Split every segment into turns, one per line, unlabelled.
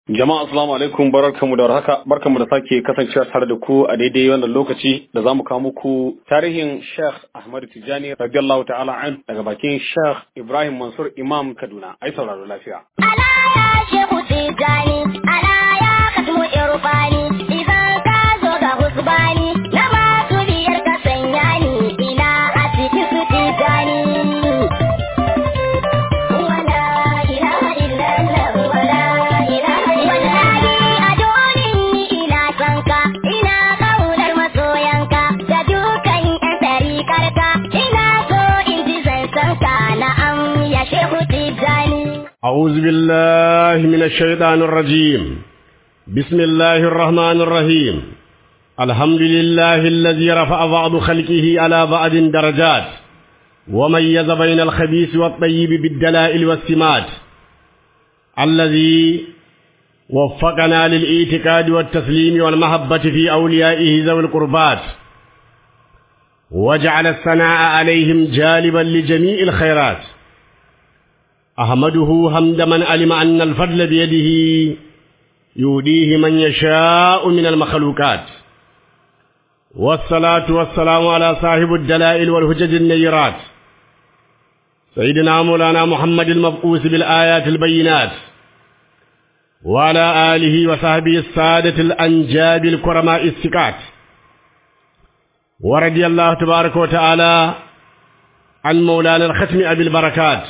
Jama'a assalamu alaikum barkanmu da warhaka barkanmu da sake kasancewa tare da ku a daidai wannan lokaci da zamu kawo muku tarihin Sheikh Ahmad Tijani radiyallahu ta'ala an daga bakin Sheikh Ibrahim Mansur Imam Kaduna ai sauraro lafiya
Ala ya Shehu Tijani ala ya Katmu Irfani idan ka zo ga husbani na masu biyar ka sanya ni ina a cikin su Tijani Wala ilaha illallah wala ilaha Wallahi a dorin ni ina son ka ina kaunar masoyanka da dukan yan tarikarka ina so in ji zansan ka na'am ya Shehu Tijani
أعوذ بالله من الشيطان الرجيم بسم الله الرحمن الرحيم الحمد لله الذي رفع بعض خلقه على بعض درجات وميز بين الخبيث والطيب بالدلائل والسمات الذي وفقنا للاعتقاد والتسليم والمحبة في أوليائه ذوي القربات وجعل الثناء عليهم جالبا لجميع الخيرات أحمده حمد من علم أن الفضل بيده يوديه من يشاء من المخلوقات والصلاة والسلام على صاحب الدلائل والهجج النيرات سيدنا مولانا محمد المبعوث بالآيات البينات وعلى آله وصحبه السادة الأنجاب الكرماء السكات ورضي الله تبارك وتعالى عن مولانا الختم أبي البركات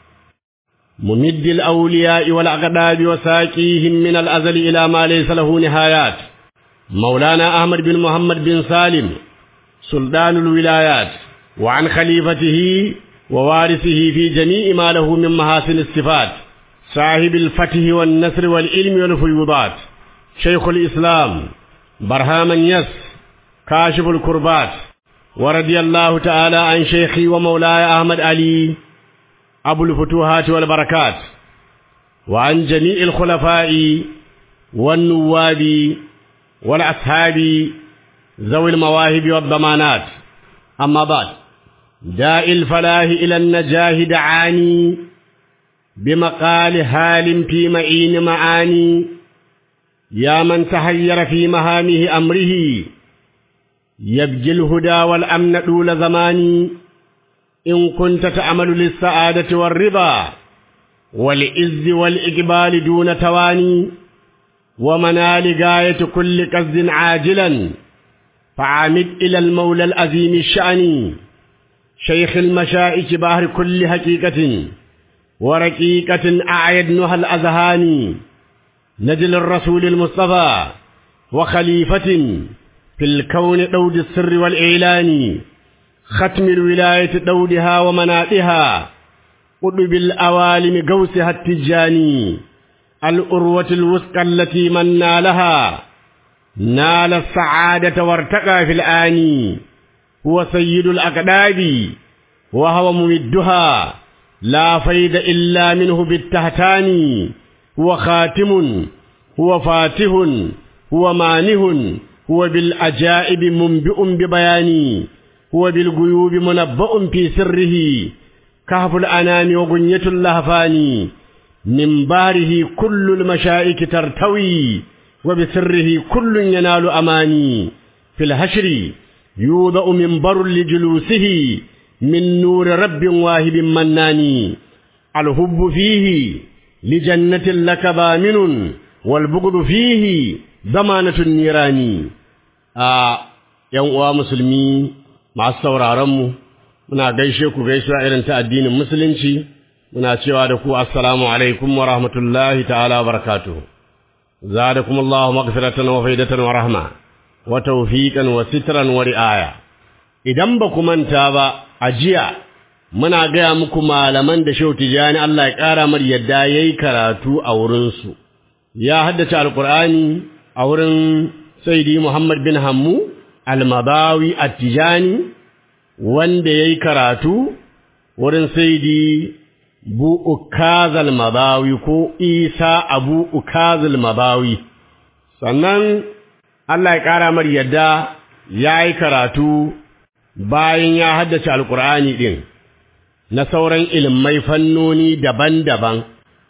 ممد الأولياء والأقداب وساقيهم من الأزل إلى ما ليس له نهايات مولانا أحمد بن محمد بن سالم سلطان الولايات وعن خليفته ووارثه في جميع ما له من محاسن الصفات صاحب الفتح والنصر والعلم والفيوضات شيخ الإسلام برهاما يس كاشف الكربات ورضي الله تعالى عن شيخي ومولاي أحمد علي أبو الفتوحات والبركات وعن جميع الخلفاء والنواب والأصحاب ذوي المواهب والضمانات أما بعد داء الفلاح إلى النجاه دعاني بمقال هال في معين معاني يا من تحير في مهامه أمره يبجي الهدى والأمن طول زماني إن كنت تعمل للسعادة والرضا والعز والإقبال دون تواني ومنال غاية كل قصد عاجلا فعامد إلى المولى العظيم الشأن شيخ المشائك بحر كل حقيقة ورقيقة أعيدنها الأذهان نجل الرسول المصطفى وخليفة في الكون دود السر والإعلان ختم الولاية دودها ومنائها قطب الأوالم قوسها التجاني الأروة الوثقى التي من نالها نال السعادة وارتقى في الآن هو سيد الأقداب وهو ممدها لا فيد إلا منه بالتهتان هو خاتم هو فاتح هو مانه هو بالأجائب منبئ ببياني هو بالغيوب منبأ في سره كهف الأنام وغنية اللهفان من باره كل المشائك ترتوي وبسره كل ينال أماني في الهشر يوضأ منبر لجلوسه من نور رب واهب مناني الحب فيه لجنة لك ضامن والبغض فيه ضمانة النيران آه يوم مسلمين masu sauraronmu muna gaishe ku gaisuwa irin ta addinin musulunci muna cewa da ku assalamu alaikum wa rahmatullahi ta'ala wa barakatuh zadakum Allahu maghfiratan wa faidatan wa rahma wa tawfiqan wa sitran wa ri'aya idan ba ku manta ba a jiya muna gaya muku malaman da Shehu Tijani Allah ya ƙara mar yadda yayi karatu a wurin su ya haddace alqur'ani a wurin Sayyidi Muhammad bin Hammu almabawi attijani wanda ya yi karatu wurin saidi bu ukazal mabawi ko isa abu ukazal mabawi sannan Allah ya ƙara mar yadda ya yi karatu bayan ya haddace alƙur'ani ɗin na sauran ilmai fannoni daban-daban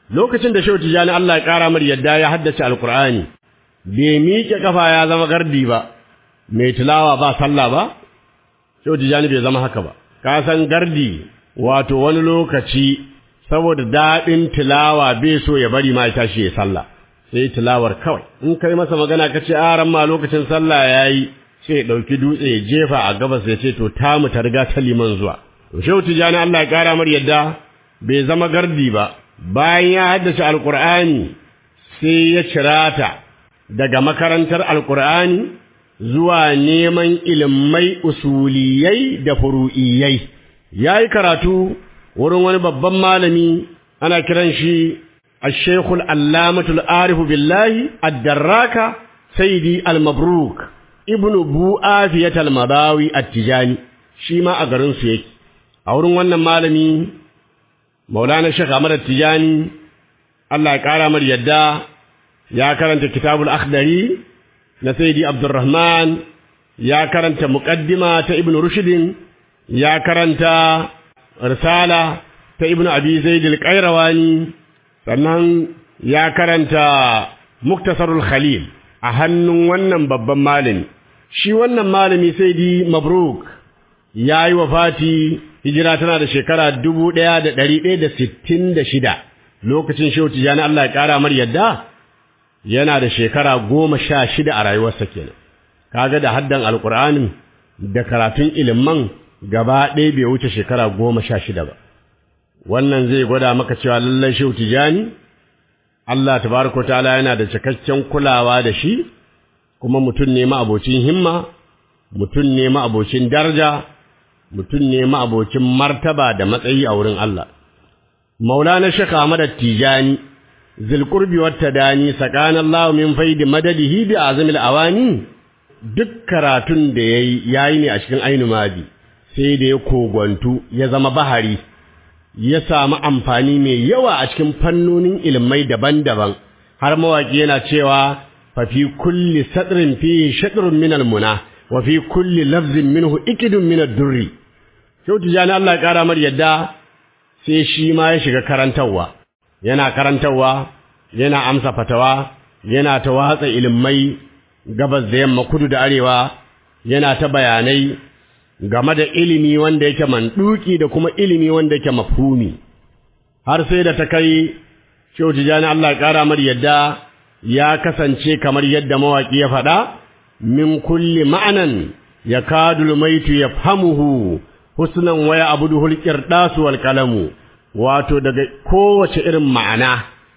lokacin da Shehu Tijani Allah ya ƙara mar yadda ya haddace Alƙur'ani bai miƙe kafa ya zama gardi ba mai tilawa ba sallah ba Shehu Tijani bai zama haka ba ka san gardi wato wani lokaci saboda daɗin tilawa bai so ya bari ma ya tashi ya sallah sai tilawar kawai in kai masa magana ka ce a ran ma lokacin sallah yayi sai ya ɗauki dutse ya jefa a gabas ya ce to tamu ta riga ta liman zuwa to Shehu Tijani Allah ya ƙara mar yadda bai zama gardi ba bayan ya haddace alkur'ani sai ya cirata daga makarantar alkur'ani zuwa neman ilimai usuliyai da furu'iyai ya yi karatu wurin wani babban malami ana kiran shi الشيخ العلامة العارف بالله الدراكة سيدي المبروك ابن بو آفية المضاوي التجاني شيما أغرن سيك أورن وانا مالمي مولانا الشيخ أمر التجاني الله يقارى مر يدا يا كرنت كتاب الأخضري نسيدي عبد الرحمن يا كرنت مقدمة ابن رشد يا كرنت رسالة ابن أبي زيد القيرواني sannan ya karanta muktasarul khalil a hannun wannan babban malami shi wannan malami sai di mabruk ya yi wafati hijira tana da shekara dubu ɗaya da ɗari ɗaya da sittin da shida lokacin shehu tijjani Allah ya ƙara mar yadda yana da shekara goma sha shida a rayuwarsa kenan kaga da haddan alƙur'anin da karatun iliman gaba ɗaya bai wuce shekara goma sha shida ba wannan zai gwada maka cewa lallai shehu tijani Allah tabaraka ta'ala yana da cikakken kulawa da shi kuma mutum ne ma abocin himma mutum ne ma abocin daraja mutum ne ma abocin martaba da matsayi a wurin Allah Maulana Sheikh Ahmad Tijani zilqurbi wat tadani sakana Allah min faidi madadihi bi azamil awani duk karatun da yayi yayi ne a cikin ainu madi sai da ya kogwantu ya zama bahari ya samu amfani mai yawa a cikin fannonin ilmai daban-daban har mawaki yana cewa fa fi kulli sadrin fi shadrun min almuna wa fi kulli lafzin minhu ikidun min ad-durri Shehu Tijjani Allah ya kara mar yadda sai shi ma ya shiga karantarwa yana karantarwa yana amsa fatawa yana ta watsa ilmai gabas da yamma kudu da arewa yana ta bayanai game da ilimi wanda yake manduki da kuma ilimi wanda yake mafhumi har sai da ta kai Shehu Tijani Allah ya ƙara mar yadda ya kasance kamar yadda mawaki ya faɗa min kulli ma'anan yakadul maitu yafhamuhu husnan waya abuduhul qirdasu wal qalamu wato daga kowace irin ma'ana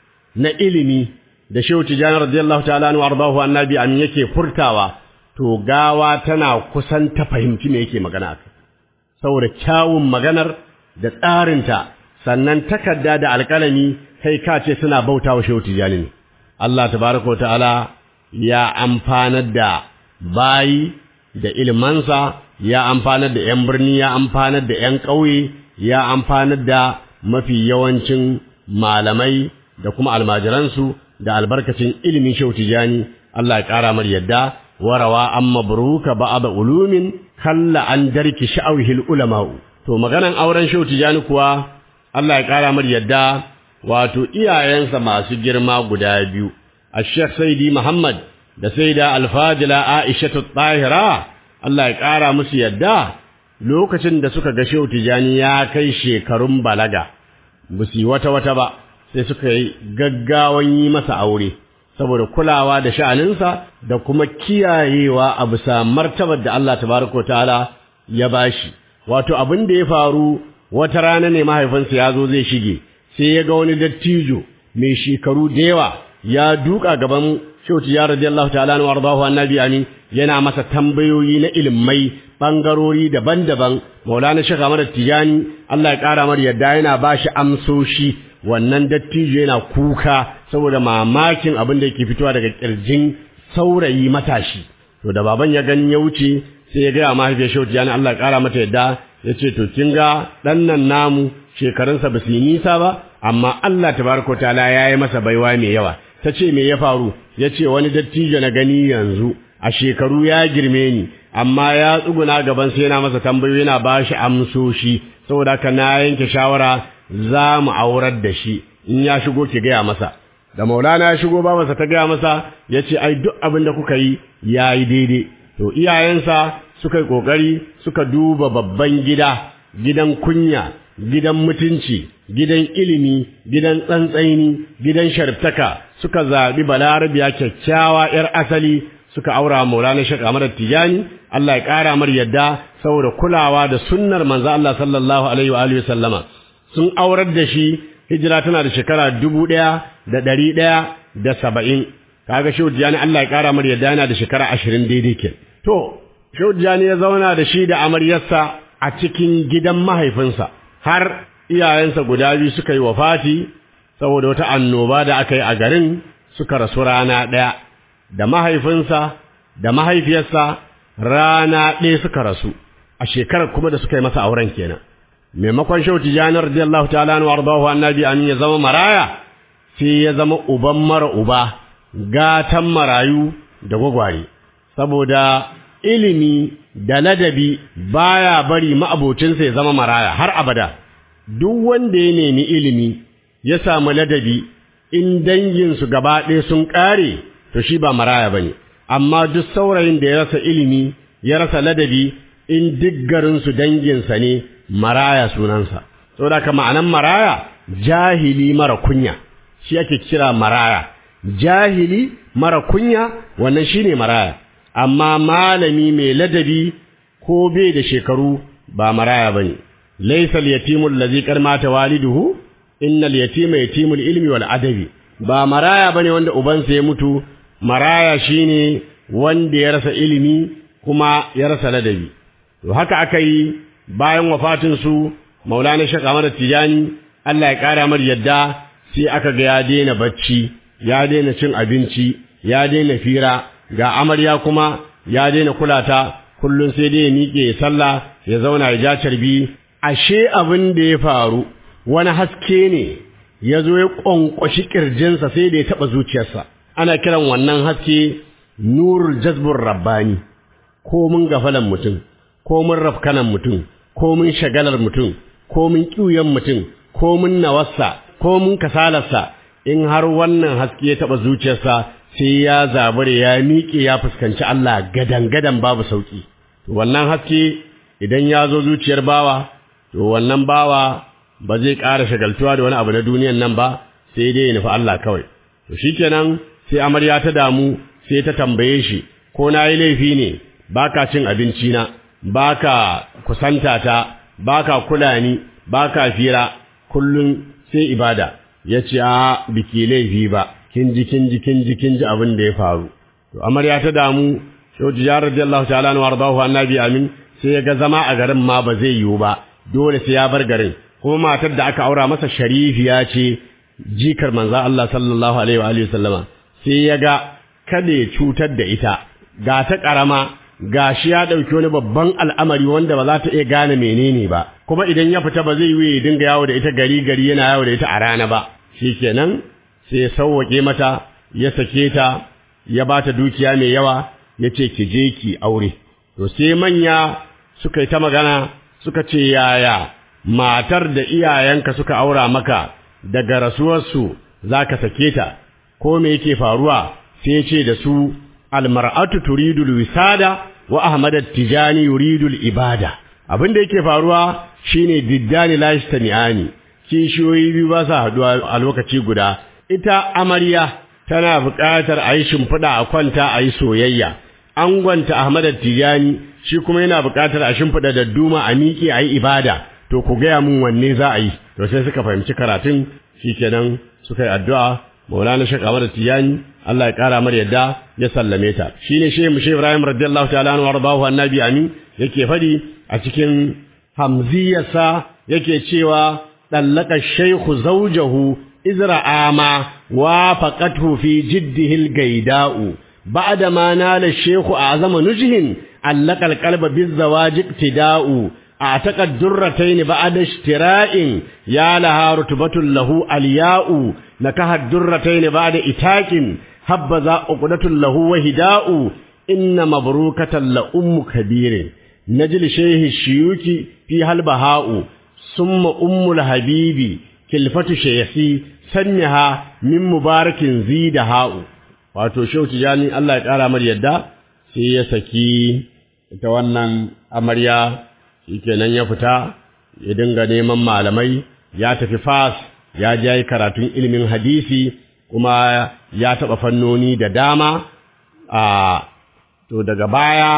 na ilimi da Shehu Tijani radiyallahu ta'ala anhu ardahu annabi an yake furtawa to gawa tana kusan ta fahimci me yake magana akai saboda kyawun maganar da tsarinta sannan takarda da alƙalami kai ka ce suna bautawa shehu tijani ne Allah tabaraka ta'ala ya amfanar da bayi da ilmansa ya amfanar da yan birni ya amfanar da yan ƙauye ya amfanar da mafi yawancin malamai da kuma almajiransu da albarkacin ilimin shehu tijani Allah ya ƙara mar yadda warawa an mabruka ba'da ulumin kalla an darki sha'awihil ulama'u to maganan auren shehu tijani kuwa Allah ya kara mar yadda wato iyayensa masu girma guda biyu Sheikh Saidi Muhammad da Saida Al-Fadila Aisha Tahira Allah ya kara musu yadda lokacin da suka ga shehu tijani ya kai shekarun balaga busi wata wata ba sai suka yi gaggawan yi masa aure saboda kulawa da sha'aninsa da kuma kiyayewa a bisa martabar da Allah tabaraka ta'ala ya bashi wato abin da ya faru wata rana ne mahaifinsa ya zo zai shige sai ya ga wani dattijo mai shekaru da yawa ya duka gaban shauti ya radiyallahu ta'ala anhu wardahu annabi ani yana masa tambayoyi na ilimai bangarori daban-daban maulana shekha Ahmad Tijani Allah ya kara mar yadda yana bashi amsoshi wannan dattijo yana kuka saboda mamakin abin da yake fitowa daga kirjin saurayi matashi to da baban ya gani ya wuce sai ya gaya mahaifiyar shauti yani Allah ya kara mata yadda ya ce to kin ga dan nan namu shekarunsa ba su yi nisa ba amma Allah tabaraka taala ya yi masa baiwa mai yawa ta ce me ya faru ya ce wani dattijo na gani yanzu a shekaru ya girme ni amma ya tsuguna gaban sai yana masa tambayoyi yana ba shi amsoshi saboda haka na yanke shawara za mu aurar da shi in ya shigo ki gaya masa da maulana ya shigo babansa ta gaya masa ya ce ai duk abin da kuka yi ya yi daidai to iyayensa suka yi ƙoƙari suka duba babban gida gidan kunya gidan mutunci gidan ilimi gidan tsantsaini gidan sharftaka suka zaɓi balarabiya kyakkyawa 'yar asali suka aura maulana shek Ahmad Tijani Allah ya ƙara mar yadda saboda kulawa da sunnar manzo Allah sallallahu alaihi wa alihi sallama sun aurar da shi hijira tana da shekara dubu ɗaya da ɗari ɗaya da saba'in kaga shehu Tijani Allah ya ƙara mar yadda yana da shekara ashirin daidai ke to shehu Tijani ya zauna da shi da amaryarsa a cikin gidan mahaifinsa har iyayensa guda biyu suka yi wafati saboda wata annoba da aka yi a garin suka rasu rana ɗaya da mahaifinsa da mahaifiyarsa rana ɗaya suka rasu a shekarar kuma da suka yi masa auren kenan maimakon shau tijani radiyallahu ta'ala anhu ardahu annabi amin ya zama maraya sai ya zama uban mara uba gatan marayu da gwagware saboda ilimi da ladabi baya bari ma'abocinsa ya zama maraya har abada duk wanda ya nemi ilimi ya samu ladabi in danginsu gaba ɗaya sun ƙare to shi ba maraya bane amma duk saurayin da ya rasa ilimi ya rasa ladabi in duk garinsu danginsa ne maraya sunansa saboda ka ma'anan maraya jahili mara kunya shi ake kira maraya jahili mara kunya wannan shine maraya amma malami mai ladabi ko bai da shekaru ba maraya bane laysa al-yatimu allazi qad mata waliduhu innal yatima yatimul ilmi wal adabi ba maraya bane wanda ubansa ya mutu maraya shine wanda ya rasa ilimi kuma ya rasa ladabi to haka aka yi bayan wafatin su Maulana Sheikh Ahmad Tijani Allah ya kara mar yadda sai aka ga ya daina bacci ya daina cin abinci ya daina fira ga amarya kuma ya daina kulata kullun sai dai ya miƙe ya sallah ya zauna ya ja carbi ashe abin da ya faru wani haske ne ya zo ya ƙwanƙwashi ƙirjinsa sai da ya taɓa zuciyarsa ana kiran wannan haske nurul jazbur rabbani ko mun gafalan mutum ko mun rafkanan mutum ko mun shagalar mutum ko mun ƙiuyan mutum ko mun nawarsa ko mun kasalarsa in har wannan haske ya taɓa zuciyarsa sai ya zabure ya miƙe ya fuskanci Allah gadan-gadan babu sauƙi wannan haske idan ya zo zuciyar bawa to wannan bawa ba zai ƙara shagaltuwa da wani abu na duniyan nan ba sai dai ya nufi Allah kawai to shikenan sai amarya ta damu sai ta tambaye shi ko na yi laifi ne baka cin abinci na baka kusanta ta baka kula ni baka fira kullun sai ibada yace a biki laifi ba kin ji kin ji kin ji kin ji abin da ya faru to amarya ta damu shauji ya radiyallahu ta'ala anhu wardahu annabi amin sai ya ga zama a garin ma ba zai yiwu ba dole sai ya bar garin kuma matar da aka aura masa sharifiya ce jikar manzo Allah sallallahu alaihi wa alihi sallama sai ya ga kada ya cutar da ita ga ta karama gashi ya dauki wani babban al'amari wanda ba za ta iya gane menene ba kuma idan ya fita ba zai yi ya dinga yawo da ita gari gari yana yawo da ita a rana ba shikenan sai ya sauwake mata ya sake ta ya bata dukiya mai yawa ya ce ki je ki aure to sai manya suka yi ta magana suka ce yaya matar da iyayenka suka aura maka daga rasuwarsu za ka sake ta ko me yake faruwa sai ce da su almar'atu turidul wisada wa ahmad tijani yuridul ibada abin da yake faruwa shine diddani la yastami'ani kishiyoyi biyu ba sa haduwa a lokaci guda ita amarya tana buƙatar a yi shimfiɗa a kwanta a yi soyayya angonta ahmad tijani shi kuma yana buƙatar a shimfiɗa da duma a miƙe a yi ibada to ku gaya mun wanne za a yi to sai suka fahimci karatun shikenan suka yi addu'a maulana shek ahmad tijani Allah ya ƙara mar yadda ya sallame ta shine shehu mushe ibrahim radiyallahu ta'ala anhu wardahu annabi amin yake fadi a cikin hamziyarsa yake cewa dallaka shaykhu zawjahu izra ama wafaqathu fi jiddihi al-gaida'u بعد ما نال الشيخ أعظم نجه علق القلب بالزواج اقتداء اعتق الدرتين بعد اشتراء يا لها رتبة له الياء نكح الدرتين بعد إتاك هبذا عقدة له وهداء إن مبروكة لأم كبير نجل شيخ الشيوك فيها البهاء ثم أم الحبيب كلفة شيخي sanyaha min mubarakin zida ha'u wato shehu tijani Allah ya kara mar yadda sai ya saki ita wannan amarya shikenan ya fita ya dinga neman malamai ya tafi fas ya je karatun ilimin hadisi kuma ya taɓa fannoni da dama a to daga baya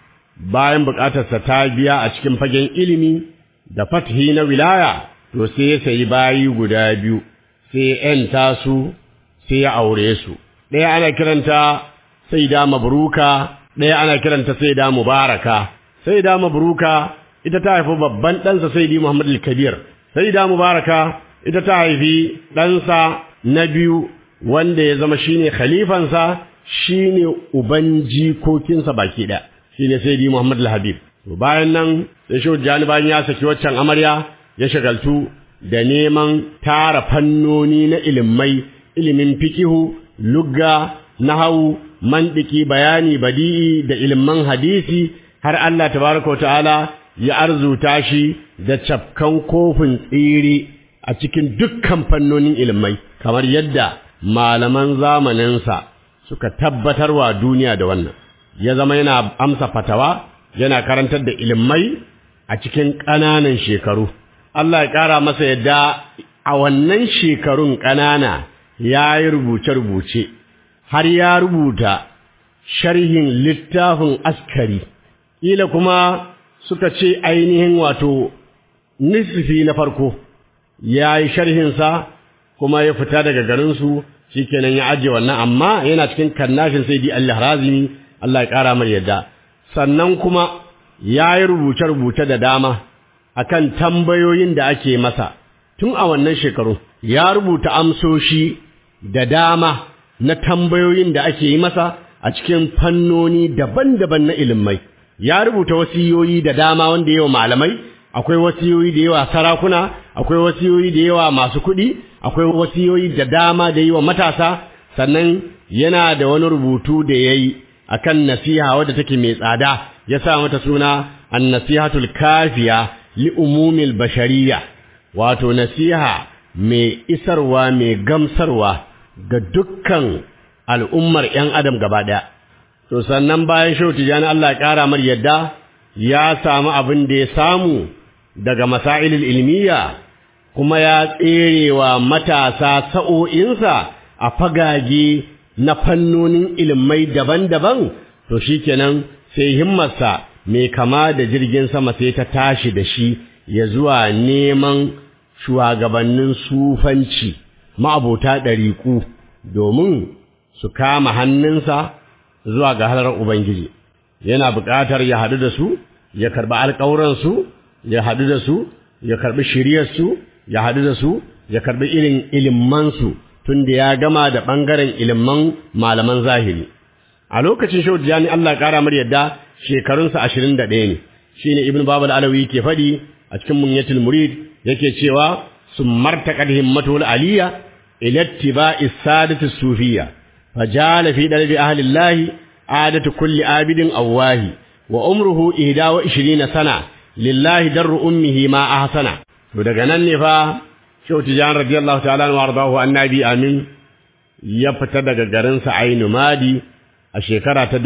bayan buƙatarsa ta biya a cikin fagen ilimi da fathi na wilaya to sai ya sayi bayi guda biyu sai ya ‘yanta su sai ya aure su ɗaya ana kiranta sai da mabruka ɗaya ana kiranta sai da mubaraka sai da mabruka ita ta haifi babban ɗansa sai di Muhammad al-Kabir sai da mubaraka ita ta haifi ɗansa na biyu wanda ya zama shine khalifansa shine uban jikokinsa baki ɗaya shine sai di Muhammad al-Habib to bayan nan sai shi Jani bayan ya saki waccan amarya ya shagaltu da neman tara fannoni na ilimai ilimin fikihu lugga nahawu mandiki bayani badi'i da ilimin hadisi har Allah tabaraka ta'ala ya arzuta shi da cafkan kofin tsiri a cikin dukkan fannonin ilimai kamar yadda malaman zamaninsa suka tabbatarwa duniya da wannan ya zama yana amsa fatawa yana karantar da ilimai a cikin ƙananan shekaru Allah ya ƙara masa yadda a wannan shekarun ƙanana ya yi rubuce-rubuce har ya rubuta sharhin littafin askari ƙila kuma suka ce ainihin wato nisfi na farko ya yi sharhinsa kuma ya fita daga garinsu shi kenan ya ajiye wannan amma yana cikin kannashin sai di Allah razini Allah ya ƙara mar yadda sannan kuma ya yi rubuce-rubuce da dama akan tambayoyin da ake masa tun a wannan shekaru ya rubuta amsoshi da dama na tambayoyin da ake yi masa a cikin fannoni daban-daban na ilimai ya rubuta wasiyoyi da dama wanda yawa malamai akwai wasiyoyi da yawa sarakuna akwai wasiyoyi da yawa masu kuɗi akwai wasiyoyi da dama da yawa matasa sannan yana da wani rubutu da yayi akan nasiha wadda take mai tsada ya sa mata suna an-nasihatul kafiya li umumil bashariyya wato nasiha mai isarwa mai gamsarwa ga dukkan al'ummar ‘yan adam gaba ɗaya. To sannan bayan shau tijani Allah ƙara mar yadda ya samu abin da ya samu daga masailil ilmiya kuma ya tserewa matasa sa'o'insa a fagage na fannonin ilmai daban-daban, to shi kenan sai himmarsa mai kama da jirgin sama sai ta tashi da shi ya zuwa neman shugabannin sufanci ma'abota ɗariƙu domin su kama hannunsa zuwa ga halar Ubangiji, yana buƙatar ya haɗu da su, ya karɓi alƙawuransu, ya haɗu da su, ya karɓi shiryarsu, ya haɗu da su, ya karɓi irin ilimmansu tun da ya gama da ɓangaren ilimman malaman zahiri. A lokacin Shehu Jani Allah ƙara mar yadda shekarunsa ashirin da ɗaya ne, shi ne Ibn Babal Alawi ke faɗi a cikin Munyatul Murid yake cewa sun martaƙar himmatul aliyya ila ittiba'i sadati sufiyya فجعل في دلب أهل الله عادة كل عابد أواه وعمره إهدا وعشرين سنة لله در أمه ما أحسن ودقنا النفا شو تجان رضي الله تعالى وارضاه النبي آمين يفتا daga garinsa Ainu Madi a shekara ta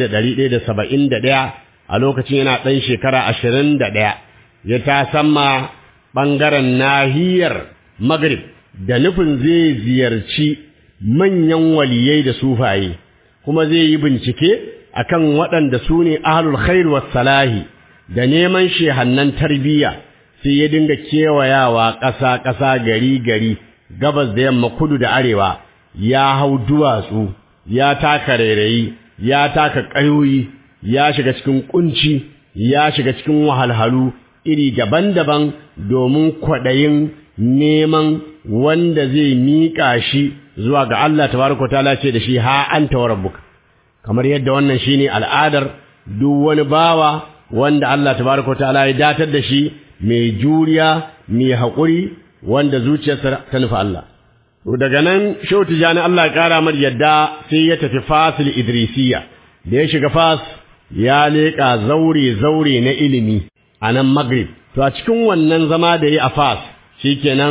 1171 a lokacin yana ɗan shekara 21 ya ta samma ɓangaren nahiyar Maghrib da nufin zai ziyarci manyan waliyai da sufaye kuma zai yi bincike akan waɗanda su ne ahlul khair was salahi da neman shehannan tarbiyya sai ya dinga kewayawa ƙasa ƙasa gari gari gabas da yamma kudu da arewa ya hau duwatsu ya taka rairayi ya taka ƙayoyi ya shiga cikin kunci ya shiga cikin wahalhalu iri daban-daban domin kwaɗayin neman wanda zai miƙa shi zuwa ga Allah tabaraka ta'ala ce da shi ha anta wa rabbuka kamar yadda wannan shine al'adar duk wani bawa wanda Allah tabaraka ta'ala ya datar da shi mai juriya mai haƙuri wanda zuciyarsa ta nufa Allah to daga nan Shehu Tijani Allah ya kara mar yadda sai ya tafi Fasil Idrisiya da ya shiga Fas ya leƙa zaure zaure na ilimi a nan Maghrib to a cikin wannan zama da yi a Fas shikenan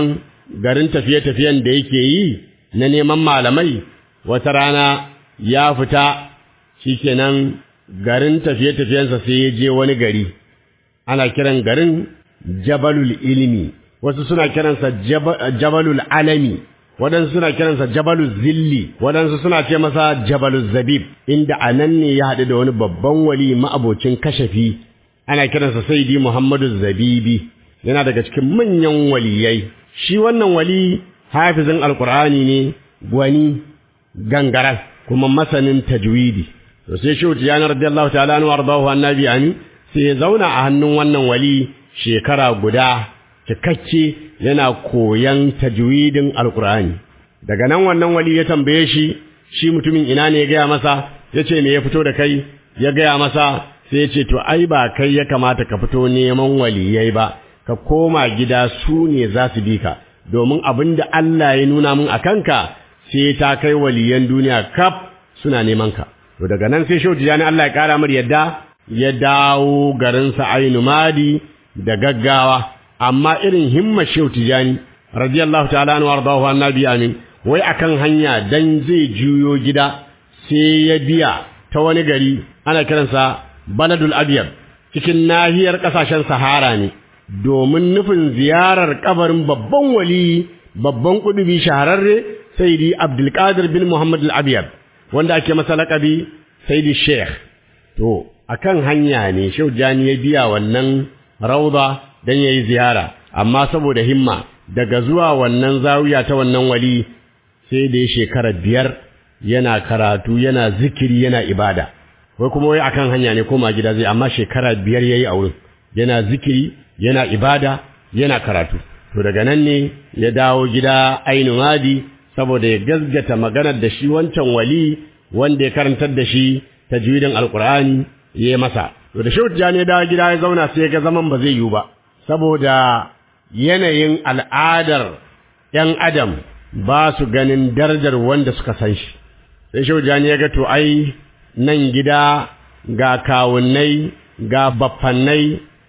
garin tafiye-tafiyen da yake yi na neman malamai wata rana ya fita shikenan garin tafiye-tafiyensa sai ya je wani gari ana kiran garin jabalul ilmi wasu suna kiransa jabalul alami waɗansu suna kiransa jabalul zilli waɗansu suna ce masa jabalul zabib inda a nan ne ya haɗu da wani babban wali ma'abocin kashafi ana kiransa saidi muhammadu zabibi yana daga cikin manyan waliyai shi wannan wali hafizin alkur'ani ne gwani gangaran kuma masanin tajwidi to sai shi tiyana radiyallahu ta'ala anhu wardahu annabi ani sai ya zauna a hannun wannan wali shekara guda cikakke yana koyan tajwidin alkur'ani daga nan wannan wali ya tambaye shi shi mutumin ina ne ya gaya masa ya ce me ya fito da kai ya gaya masa sai ya ce to ai ba kai ya kamata ka fito neman waliyai ba ka koma gida su ne za su bi ka domin abin da Allah ya nuna min a kanka sai ta kai waliyan duniya kaf suna neman ka to daga nan sai shehu tijani Allah ya kara mar yadda ya dawo garinsa ainu madi da gaggawa amma irin himma shehu tijani radiyallahu ta'ala anhu wardahu annabi amin wai akan hanya dan zai juyo gida sai ya biya ta wani gari ana kiransa baladul abyad cikin nahiyar kasashen sahara ne domin nufin ziyarar kabarin babban wali babban kudubi shahararre sayyidi abdulkadir bin muhammad al-abyad wanda ake masa laƙabi sayyidi sheikh to akan hanya ne shehu jani ya biya wannan rauda dan yayi ziyara amma saboda himma daga zuwa wannan zawiya ta wannan wali sai da ya shekara biyar yana karatu yana zikiri yana ibada wai kuma wai akan hanya ne koma gida zai amma shekara biyar yayi a wurin yana zikiri yana ibada yana karatu to daga nan ne ya dawo gida ainu madi saboda ya gazgata maganar da shi wancan wali wanda ya karantar da shi tajwidin alqur'ani ya masa to da shehu jani ya dawo gida ya zauna sai ya ga zaman ba zai yiwu ba saboda yanayin al'adar ‘yan adam ba su ganin darajar wanda suka san shi sai shehu jani ya ga to ai nan gida ga kawunnai ga baffannai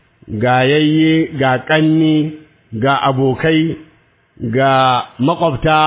ga yayye ga ƙanni ga abokai ga makwabta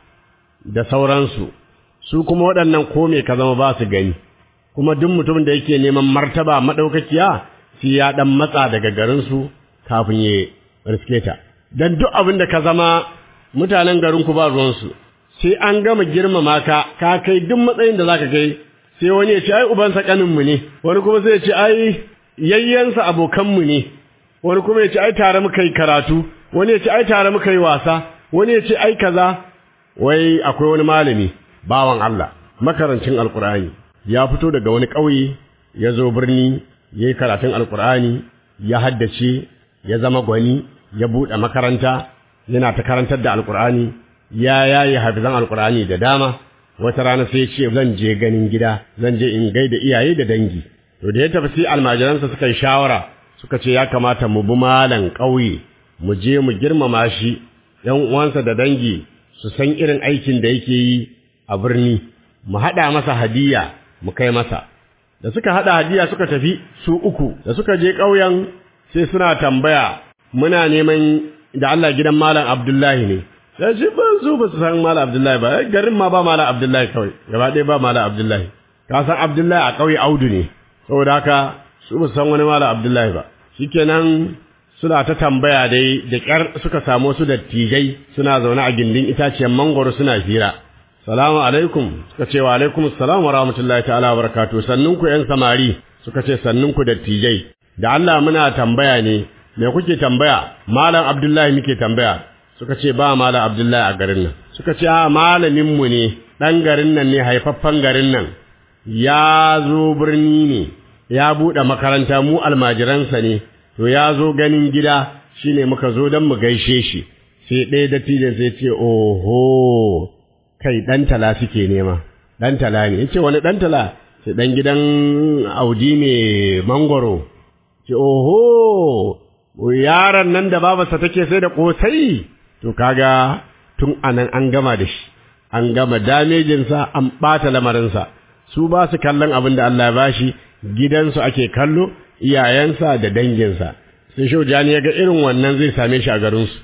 da sauransu su kuma waɗannan kome ka zama ba su gani kuma duk mutumin da yake neman martaba maɗaukakiya sai ya ɗan matsa daga garinsu kafin ya riske ta don duk abin da ka zama mutanen garinku ba ruwansu sai an gama girmama ka ka kai duk matsayin da za ka kai sai wani ya ce ai ubansa ƙaninmu ne wani kuma sai ya ce ai yayyansa abokanmu ne wani kuma ya ce ai tare muka yi karatu wani ya ce ai tare muka yi wasa wani ya ce ai kaza wai akwai wani malami bawan Allah makarancin alkur'ani ya fito daga wani ƙauye ya zo birni ya yi karatun alkur'ani ya haddace ya zama gwani ya buɗe makaranta yana ta karantar da alkur'ani ya yayi hafizan alkur'ani da dama wata rana sai ya ce zan je ganin gida zan je in gaida iyaye da dangi to da ya tafi sai almajiransa suka yi shawara suka ce ya kamata mu bi malan ƙauye mu je mu girmama shi ‘yan uwansa da dangi su san irin aikin da yake yi a birni mu haɗa masa hadiya mu kai masa da suka haɗa hadiya suka tafi su uku da suka je ƙauyen sai suna tambaya muna neman da Allah gidan malam Abdullahi ne sai shi ba su ba su san malam Abdullahi ba garin ma ba malam Abdullahi kawai gaba ɗaya ba malam Abdullahi ka san Abdullahi a ƙauye Audu ne saboda haka su ba su san wani malam Abdullahi ba shikenan suna ta tambaya dai da ƙyar suka samu su dattijai suna zaune a gindin itaciyar mangoro suna fira salamu alaikum suka ce wa alaikum salam wa rahmatullahi ta'ala wa barakatuh sannun ku yan samari suka ce sannun ku dattijai da Allah muna tambaya ne me kuke tambaya malam abdullahi muke tambaya suka ce ba malam abdullahi a garin nan suka ce a malamin mu ne dan garin nan ne haifaffen garin nan ya zo birni ne ya buɗe makaranta mu almajiransa ne to ya zo ganin gida shine muka zo don mu gaishe shi sai ɗaya dattijan sai ce oho kai ɗan tala suke nema ɗan tala ne yace wani ɗan tala sai ɗan gidan audi mai mangoro ce oho yaron nan da babarsa take sai da ƙosai to kaga tun anan an gama da shi an gama damejinsa an ɓata lamarinsa su ba su kallon abin da Allah ya bashi gidansu ake kallo iyayensa da danginsa sai shaujani ya ga irin wannan zai same shi a garinsu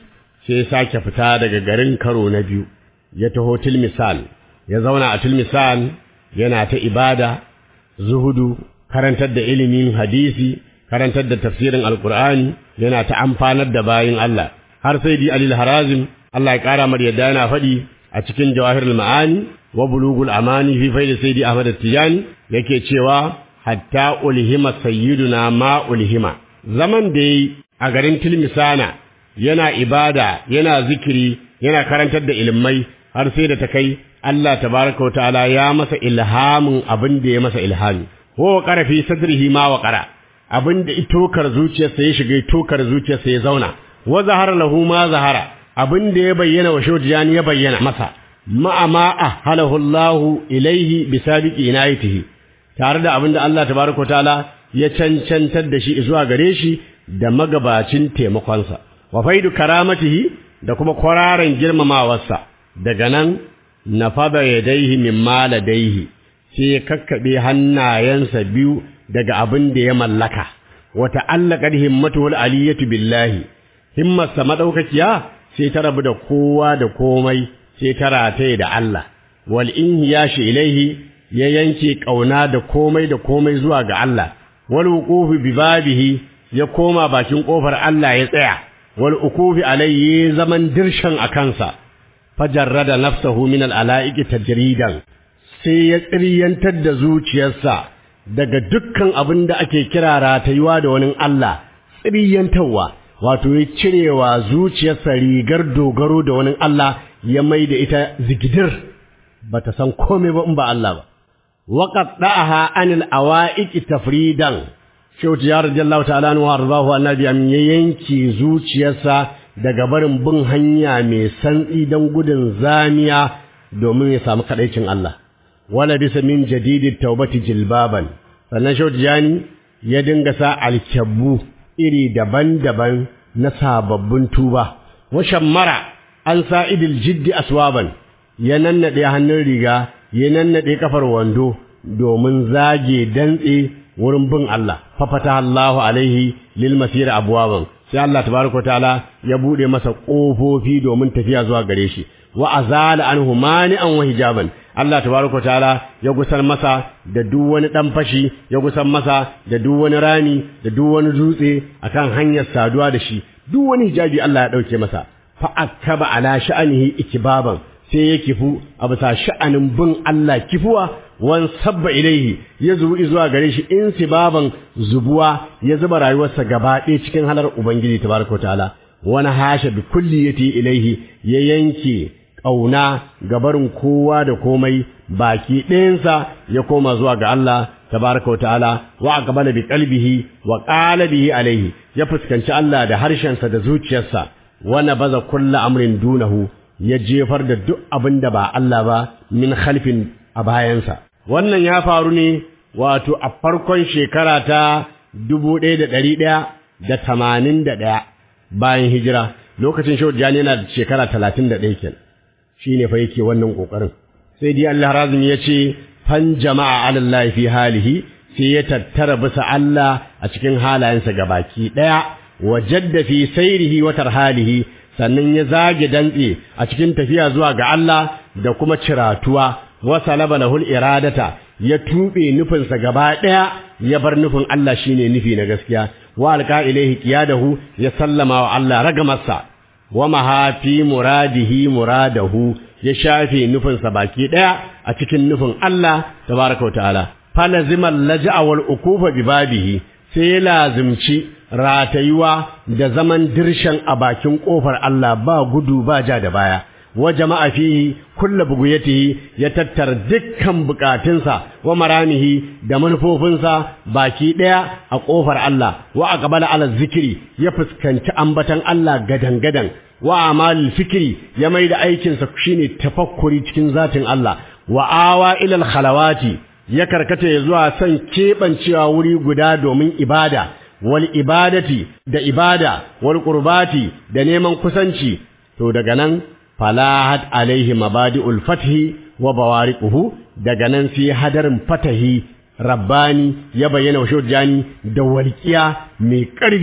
sai ya sake fita daga garin karo na biyu ya taho tilmisan ya zauna a tilmisan yana ta ibada zuhudu karantar da ilimin hadisi karantar da tafsirin alkur'ani yana ta amfanar da bayin Allah har sai di alil harazim Allah ya kara mar yadda yana faɗi a cikin jawahirul ma'ani wa bulugul amani fi faidi sayyidi ahmad tijani yake cewa hatta ulhima sayyiduna ma ulhima zaman da yi a garin tilmisana yana ibada yana zikiri yana karantar da ilmai har sai da ta kai Allah tabaraka ta'ala ya masa ilhamin abin da ya masa ilhami wa qara fi sadrihi ma wa qara abin da itokar zuciyarsa ya shiga itokar zuciyarsa ya zauna wa zahara lahu ma zahara abin da ya bayyana wa shawjani ya bayyana masa ma'a ma ahhalahu Allah ilaihi bi sabiqi inayatihi tare da abin da Allah tabaraka ta'ala ya cancantar da shi zuwa gare shi da magabacin taimakonsa wa faidu karamatihi da kuma kwararan girmamawarsa daga nan nafada yadaihi mimma ladaihi sai ya kakkabe hannayensa biyu daga abin da ya mallaka wa ta'allaqat himmatuhu aliyatu billahi himmarsa madaukakiya sai ta rabu da kowa da komai sai ta rataye da Allah wal inhiyashi ilaihi ya yanke kauna da komai da komai zuwa ga Allah wal wuqufi bi babihi ya koma bakin kofar Allah ya tsaya wal ukufi alayhi zaman dirshan a kansa fajarrada nafsahu min al alaiki tajridan sai ya tsiriyantar da zuciyarsa daga dukkan abin da ake kira ratayuwa da wani Allah tsiriyantarwa wato ya cirewa zuciyarsa rigar dogaro da wani Allah ya mai da ita zigidir bata san komai ba in ba Allah ba waqad da'aha anil awaiqi tafridan Shehu ya radiyallahu ta'ala anhu arzahu annabi am yanki zuciyarsa daga barin bin hanya mai santsi don gudun zamiya domin ya samu kadaicin Allah wala bisa min jadidit taubati jilbaban sannan Shehu Jani ya dinga sa alkabbu iri daban-daban na sababbin tuba wa shammara an sa idil jiddi aswaban ya nannade hannun riga ya nannade kafar wando domin zage dantse wurin bin Allah fafata Allahu alaihi lil masir abwaban sai Allah tabaraka taala ya bude masa kofofi domin tafiya zuwa gare shi wa azala anhu mani'an wa hijaban Allah tabaraka taala ya gusar masa da duk wani dan fashi ya gusar masa da duk wani rani da duk wani dutse akan hanyar saduwa da shi duk wani hijabi Allah ya dauke masa fa akaba ala sha'anihi ikibaban sai ya kifu a bisa sha'anin bin Allah kifuwa wan sabba ilaihi ya zubu zuwa gare shi in sibaban zubuwa ya zuba rayuwarsa gaba ɗaya cikin halar ubangiji tabaraka ta'ala wani hasha bi kulliyati ilaihi ya yanke ƙauna gabarin kowa da komai baki ɗayansa ya koma zuwa ga Allah tabaraka ta'ala wa aqbala bi qalbihi wa qala bihi alaihi ya fuskanci Allah da harshensa da zuciyarsa wa nabaza kullu amrin dunahu ya jefar da duk abin da ba Allah ba min khalfin a bayansa wannan ya faru ne wato a farkon shekara ta dubu ɗaya da ɗari ɗaya da tamanin da ɗaya bayan hijira lokacin shehu jani yana da shekara talatin da ɗaya kenan shi ne fa yake wannan ƙoƙarin sai dai Allah razumi ya ce fan jama'a alallahi fi halihi sai ya tattara bisa Allah a cikin halayensa gabaki ɗaya wa jadda fi sairihi wa tarhalihi sannan ya zage dantse a cikin tafiya zuwa ga Allah da kuma ciratuwa wa salaba lahul iradata ya tube nufinsa gaba daya ya bar nufin Allah shine nufi na gaskiya wa alqa ilaihi qiyadahu ya sallama wa Allah ragamarsa wa mahafi muradihi muradahu ya shafe nufinsa baki daya a cikin nufin Allah tabaraka wa ta'ala falazima laja'a wal ukufa bi babihi sai ya lazimci ratayuwa da zaman dirshan a bakin ƙofar Allah ba gudu ba ja da baya wa jama'a fihi kullu buguyatihi ya tattara dukkan bukatunsa wa maramihi da manufofinsa baki daya a ƙofar Allah wa aqbala ala zikiri ya fuskanci ambatan Allah gadan gadan wa amalul fikri ya mai da aikinsa shine tafakkuri cikin zatin Allah wa awa ila al khalawati ya karkata ya zuwa son keɓancewa wuri guda domin ibada wal ibadati da ibada wal qurbati da neman kusanci to daga nan falahat alaihi mabadi'ul fathi wa bawariquhu daga nan sai hadarin fatahi rabbani ya bayyana wa shujani da walqiya mai ƙarfi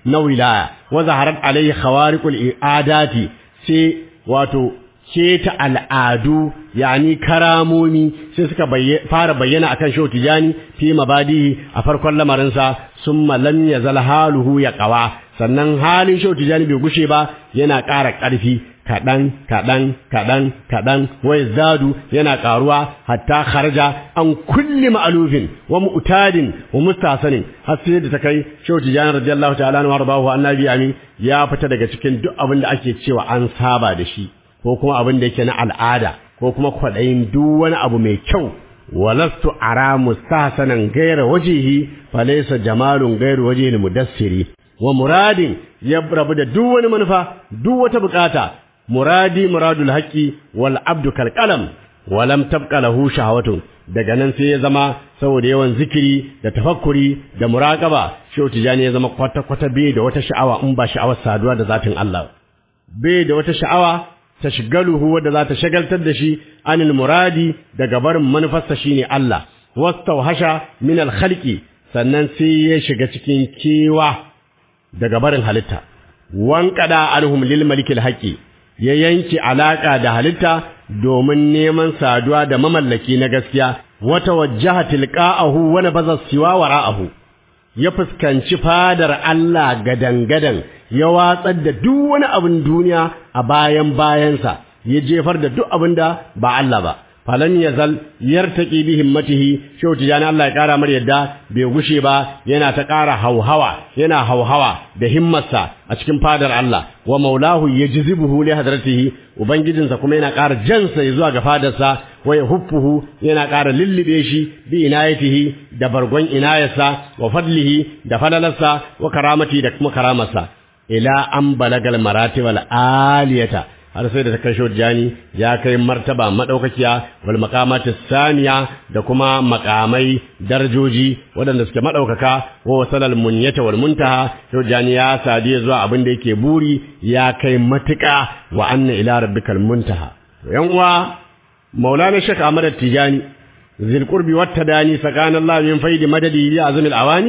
na wilaya wa zaharat alaihi khawariqul i'adati sai wato keta al'adu yani karamomi sai suka fara bayyana akan shehu tijani fi mabadihi a farkon lamarinsa summa lam yazal haluhu ya qawa sannan halin shehu tijani bai gushe ba yana ƙara ƙarfi kaɗan kaɗan kaɗan kaɗan wai zadu yana ƙaruwa hatta kharaja an kulli ma'alufin wa mu'tadin wa mustasanin har sai da ta kai shehu tijani radiyallahu ta'ala anhu warḍahu annabi amin ya fita daga cikin duk abin da ake cewa an saba da shi ko kuma abin da yake na al'ada ko kuma kwaɗayin duk wani abu mai kyau walastu ara mustahsanan gaira wajihi falaysa jamalun gairu wajhi mudassiri wa muradin ya rabu da duk wani manufa duk wata bukata muradi muradul haqqi wal abdu kal qalam wa lam tabqa lahu shahawatun daga nan sai ya zama saboda yawan zikiri da tafakkuri da muraqaba shehu tijani ya zama kwata kwata bai da wata sha'awa in ba sha'awar saduwa da zatin Allah bai da wata sha'awa tashgaluhu wadda za ta shagaltar da shi anil muradi daga barin manufarsa shine Allah wastawhasha min al khalqi sannan sai ya shiga cikin kewa daga barin halitta wanqada alhum lil malikil haqqi ya yanke alaka da halitta domin neman saduwa da mamallaki na gaskiya wata wajjaha tilqa'ahu wa nabaza siwa wara'ahu ya fuskanci fadar Allah gadan-gadan ya watsar da duk wani abin duniya a bayan bayansa ya jefar da duk abin da ba Allah ba falan yazal yartaqi bi himmatihi shau tijani Allah ya kara mar yadda bai gushe ba yana ta kara hauhawa yana hauhawa da himmarsa a cikin fadar Allah wa maulahu yajzibuhu li hadratihi ubangijinsa kuma yana kara jansa zuwa ga fadarsa wa yahuffuhu yana kara lillibe shi bi inayatihi da bargon inayarsa wa fadlihi da falalarsa wa karamati da kuma karamarsa ila an balagal maratibal aliyata har sai da ta kai jani ya kai martaba madaukakiya wal maqamati saniya da kuma makamai darajoji waɗanda suke madaukaka wa wasalal munyata wal muntaha jani ya sadi zuwa abin da yake buri ya kai matuƙa wa anna ila rabbikal muntaha yan uwa maulana shek ahmad tijani zil qurbi wat tadani sakana allah min faidi madadi li azmil awani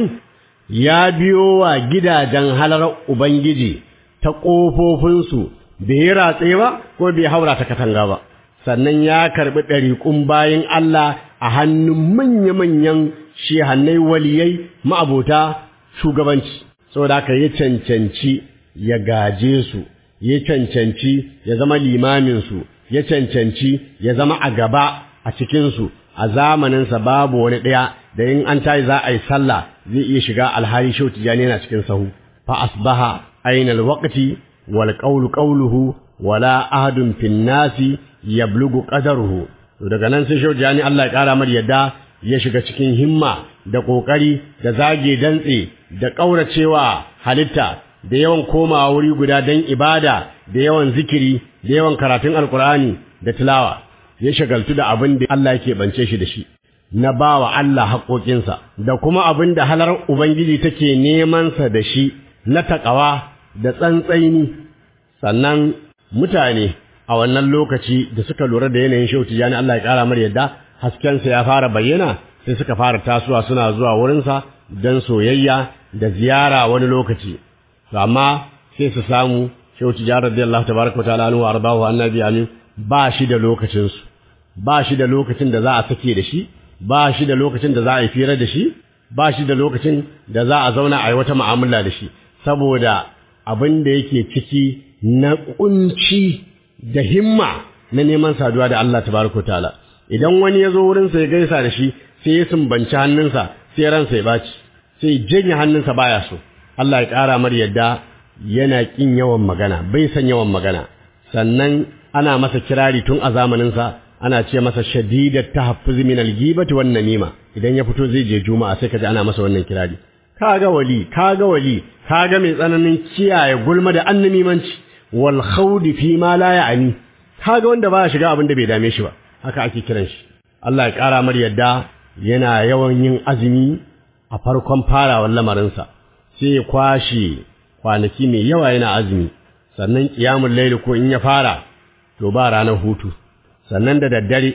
ya biyo wa gidajen halar ubangiji ta ƙofofinsu bai yi ratse ba ko bai haura ta katanga ba sannan ya karɓi ɗariƙun bayan Allah a hannun manya-manyan shehannai waliyai ma'abota shugabanci saboda haka ya cancanci ya gaje su ya cancanci ya zama limaminsu ya cancanci ya zama a gaba a cikinsu a zamaninsa babu wani ɗaya da in an tayi za a yi sallah zai iya shiga alhali shau tijani yana cikin sahu fa asbaha ainal waqti wal qawlu qawluhu wala ahadun fin nasi yablugu qadaruhu to daga nan sai shau tijani Allah ya kara mar yadda ya shiga cikin himma da kokari da zage dantse da kauracewa halitta da yawan komawa wuri guda dan ibada da yawan zikiri da yawan karatun alkur'ani da tilawa ya shagaltu da abin da Allah yake bance shi da shi na ba wa Allah haƙoƙinsa da kuma abin da halar Ubangiji take nemansa da shi na taƙawa da tsantsaini sannan mutane a wannan lokaci da suka lura da yanayin shauti jani Allah ya ƙara mar yadda haskensa ya fara bayyana sai suka fara tasowa suna zuwa wurinsa don soyayya da ziyara wani lokaci amma sai su samu shauti jani radiyallahu tabaraka wa ta'ala anhu wa ardahu annabi amin ba shi da lokacinsu ba shi da lokacin da za a sake da shi ba shi da lokacin da za a yi fira da shi ba shi da lokacin da za a zauna a yi wata mu'amala da shi saboda abin da yake ciki na kunci da himma na neman saduwa da Allah tabaraka ta'ala idan wani ya zo wurin sa ya gaisa da shi sai ya sumbanci hannunsa sai ransa ya baci sai janye hannunsa baya so Allah ya ƙara mar yadda yana kin yawan magana bai san yawan magana sannan ana masa kirari tun a zamaninsa ana ce masa shadidat tahaffuz min al-ghibati wan namima idan ya fito zai je juma'a sai kaji ana masa wannan kirari kaga wali kaga wali kaga mai tsananin kiyaye gulma da annamimanci wal khawdi fi ma la ya'ni kaga wanda ba shiga abin da bai dame shi ba haka ake kiran shi Allah ya kara mar yadda yana yawan yin azumi a farkon farawar lamarinsa sai ya kwashe kwanaki mai yawa yana azumi sannan qiyamul layl ko in ya fara to ba ranar hutu sannan da daddare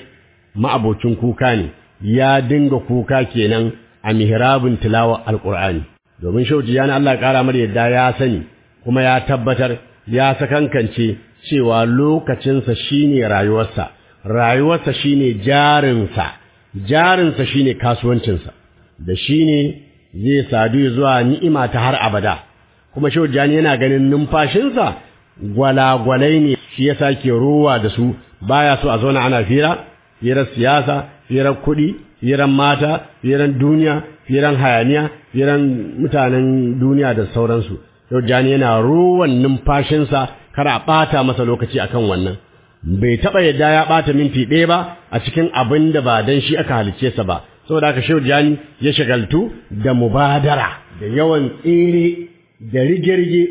ma'abocin kuka ne ya dinga kuka kenan a mihrabin tilawa alqur'ani domin shauji yana Allah ƙara mar yadda ya sani kuma ya tabbatar ya sakankance cewa lokacinsa shine rayuwarsa rayuwarsa shine jarinsa jarinsa shine kasuwancinsa da shine zai sadu zuwa ni'ima ta har abada kuma shaujani yana ganin numfashinsa gwalagwalai ne shi yasa ke ruwa da su baya so a zauna ana fira firar siyasa firar kuɗi firar mata firar duniya firar hayaniya firar mutanen duniya da sauransu shaujani yana ruwan numfashinsa kar a ɓata masa lokaci akan wannan bai taɓa yadda ya ɓata minti ɗaya ba a cikin abin da ba don shi aka halicce sa ba saboda haka shehu jani ya shagaltu da mubadara da yawan tsere da rige-rige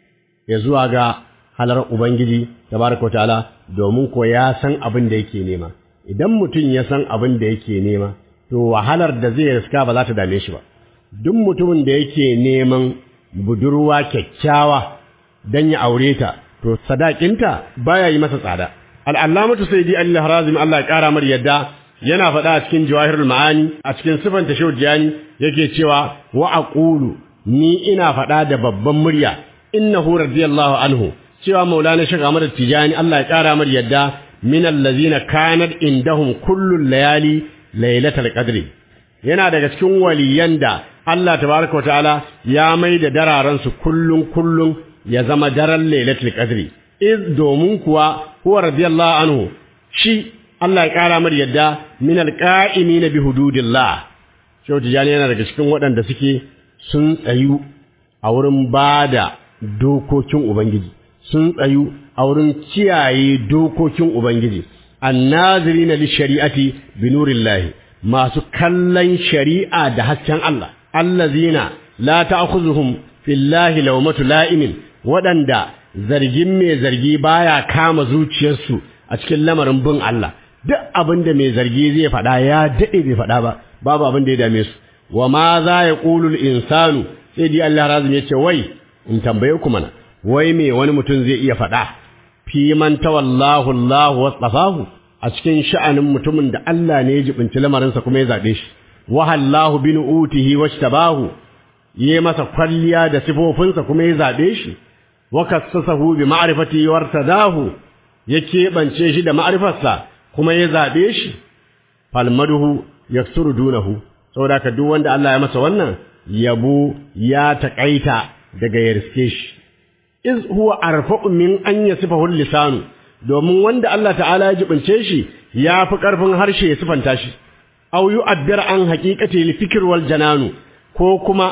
ya zuwa ga halar ubangiji tabaraka ta'ala domin ko ya san abin da yake nema idan mutum ya san abin da yake nema to wahalar da zai riska ba za ta dame shi ba duk mutumin da yake neman budurwa kyakkyawa dan ya aure ta to sadakinta baya yi masa tsada al'allamatu sayyidi Allah harazim Allah ya kara mar yadda yana faɗa a cikin jawahirul ma'ani a cikin sifanta shawjani yake cewa wa aqulu ni ina faɗa da babban murya innahu radiyallahu anhu cewa maulana shaykh Ahmad Tijani Allah ya kara mar yadda min allazina kanat indahum kullu layali lailatul qadri yana daga cikin waliyan da Allah tabaraka wa ta'ala ya mai da dararan su kullun kullun ya zama daren lailatul qadri iz domin kuwa huwa radiyallahu anhu shi Allah ya kara mar yadda min alqa'imina bi hududillah Shehu Tijani yana daga cikin waɗanda suke sun tsayu a wurin bada dokokin Ubangiji sun tsayu a wurin kiyaye dokokin Ubangiji annazirina lishari'ati bi nurillahi masu kallon shari'a da hasken Allah allazina la ta'khuzuhum fillahi lawmatu la'imin waɗanda zargin mai zargi baya kama zuciyarsu a cikin lamarin bin Allah duk abin da mai zargi zai faɗa ya daɗe bai faɗa ba babu abin da ya dame su wa ma za ya ƙulul insanu sai dai Allah razum ya ce wai in tambaye ku mana wai me wani mutum zai iya faɗa fi man tawallahu Allah wasafahu a cikin sha'anin mutumin da Allah ne ya jibinci lamarinsa kuma ya zaɓe shi wahallahu bin utihi washtabahu yi masa kwalliya da sifofinsa kuma ya zaɓe shi wa kassasahu bi ma'rifati wartadahu ya keɓance shi da ma'rifarsa kuma ya zaɓe shi falmaduhu yaksuru dunahu saboda ka duk wanda Allah ya masa wannan yabo ya taƙaita daga ya riske shi iz huwa arfa'u min an yasifahu lisanu domin wanda Allah ta'ala ya jibince shi ya fi ƙarfin harshe ya sifanta shi aw yu'abbir an haqiqati li fikr wal jananu ko kuma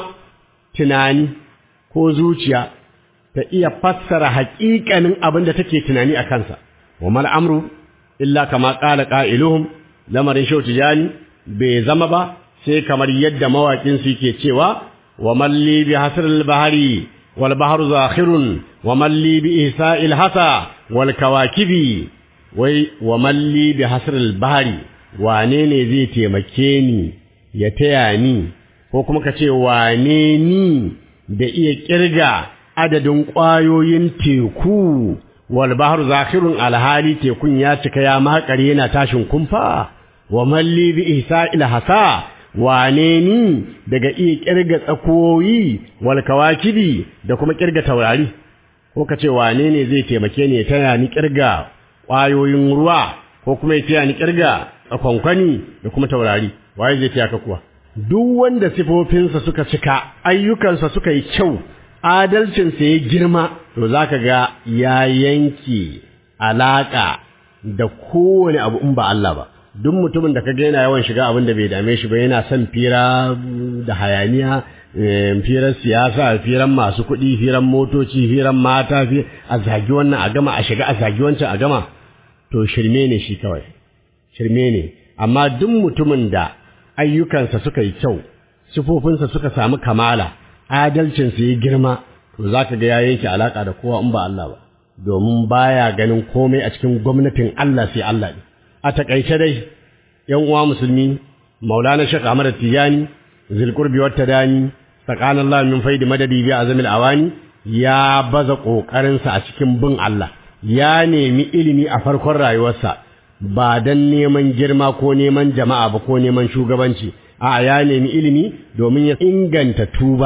tunani ko zuciya ta iya fassara haƙiƙanin abin da take tunani a kansa wa mal amru illa kama qala qailuhum lamarin shau tijani bai zama ba sai kamar yadda mawaƙin su yake cewa wa malli bi hasril bahari wal bahru zakhirun wa malli bi ihsa'il hasa wal kawakibi wai wa malli bi hasril bahari wane ne zai taimake ni ya taya ni ko kuma ka ce wane ni da iya kirga adadin ƙwayoyin teku wal bahru zakhirun alhali tekun ya cika ya makare yana tashin kumfa wa malli bi ihsa'il hasa wane ni daga iya kirga tsakoyi wal kawakibi da kuma kirga taurari ko kace wane ne zai taimake ni ya taya ni kirga ƙwayoyin ruwa ko kuma ya taya ni kirga tsakonkwani da kuma taurari waye zai taya ka kuwa duk wanda sifofinsa suka cika ayyukansa suka yi kyau adalcinsa ya girma to zaka ga ya yanke alaka da kowane abu in ba Allah ba duk mutumin da kaga yana yawan shiga abin da bai dame shi ba yana son fira da hayaniya firar siyasa firan masu kuɗi firan motoci firan mata a zagi wannan a gama a shiga a zagi wancan a gama to shirme ne shi kawai shirme ne amma duk mutumin da ayyukansa suka yi kyau sifofinsa suka samu kamala adalcinsa ya girma to zaka ga ya yanke alaka da kowa in ba Allah ba domin baya ganin komai a cikin gwamnatin Allah sai Allah ne a takaice dai yan uwa musulmi maulana shek ahmad tijani zilqurbi wat tadani tsakanin Allah min faidi madadi bi azamil awani ya baza kokarin sa a cikin bin Allah ya nemi ilimi a farkon rayuwarsa ba dan neman girma ko neman jama'a ba ko neman shugabanci a ya nemi ilimi domin ya inganta tuba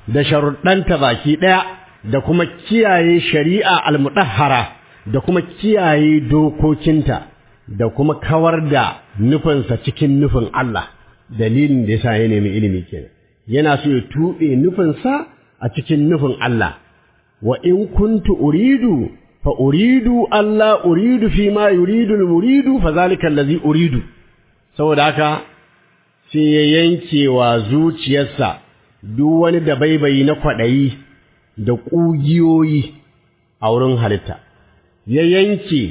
da sharuɗanta baki ɗaya da kuma kiyaye shari'a almudahhara da kuma kiyaye dokokinta da kuma kawar da nufinsa cikin nufin Allah dalilin da yasa ya nemi ilimi kenan yana so ya tuɓe nufinsa a cikin nufin Allah wa in kuntu uridu fa uridu Allah uridu fi ma yuridu al-muridu fa zalika allazi uridu saboda haka sai ya yanke wa zuciyarsa duk wani da baibayi na kwaɗayi da ƙugiyoyi a wurin halitta ya yanke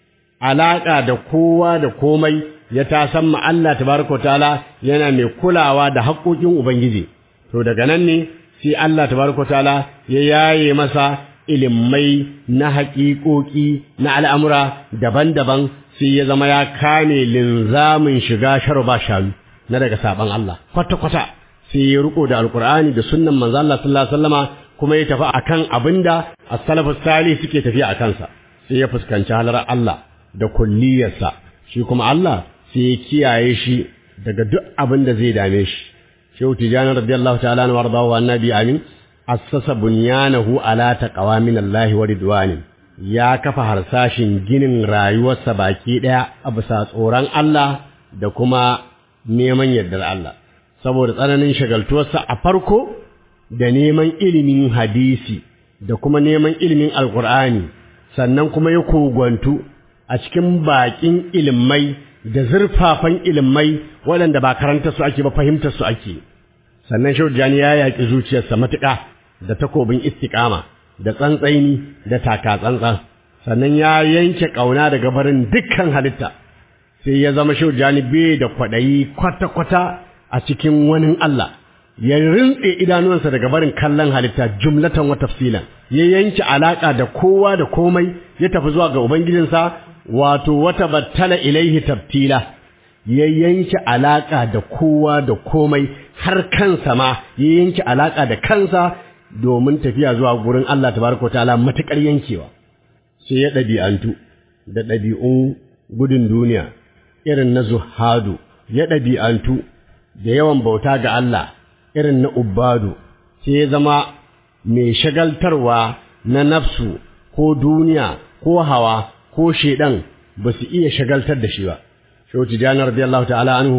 alaƙa da kowa da komai ya tasan ma Allah tabaraka ta'ala yana mai kulawa da haƙoƙin Ubangiji to daga nan ne sai Allah tabaraka ta'ala ya yaye masa ilimai na haƙiƙoƙi na al'amura daban-daban sai ya zama ya kame linzamin shiga sharba shanu na daga saban Allah kwata-kwata sai ya riko da alkur'ani da sunnan manzo Allah sallallahu alaihi wasallama kuma ya tafi akan abinda as-salafus salih suke tafiya a kansa sai ya fuskanci halar Allah da kulliyarsa shi kuma Allah sai ya kiyaye shi daga duk abin da zai dame shi shehu tijani radiyallahu ta'ala anhu wardahu annabi amin assasa bunyanahu ala taqwa min Allah wa ridwani ya kafa harsashin ginin rayuwarsa baki daya a bisa tsoron Allah da kuma neman yardar Allah saboda tsananin shagaltuwarsa a farko da neman ilimin hadisi da kuma neman ilimin alkur'ani sannan kuma ya kogwantu a cikin bakin ilimai da zurfafan ilimai waɗanda ba karanta su ake ba fahimtar su ake sannan shaujani ya yaƙi zuciyarsa matuƙa da takobin istiƙama da tsantsaini da taka tsantsan sannan ya yanke ƙauna daga barin dukkan halitta sai ya zama shaujani bai da kwaɗayi kwata-kwata a cikin wani Allah ya rintse idanuwansa daga barin kallon halitta jumlatan wa tafsilan ya yanke alaka da kowa da komai ya tafi zuwa ga ubangijinsa wato wata battala ilaihi tabtila ya yanke alaka da kowa da komai har kansa ma ya yanke alaka da kansa domin tafiya zuwa gurin Allah tabaraka ta'ala matakar yankewa sai ya ɗabi'antu da ɗabi'un gudun duniya irin na zuhadu ya ɗabi'antu da yawan bauta ga Allah irin na ubbadu sai ya zama mai shagaltarwa na nafsu ko duniya ko hawa ko shedan ba su iya shagaltar da shi ba shehu tijjani radiyallahu ta'ala anhu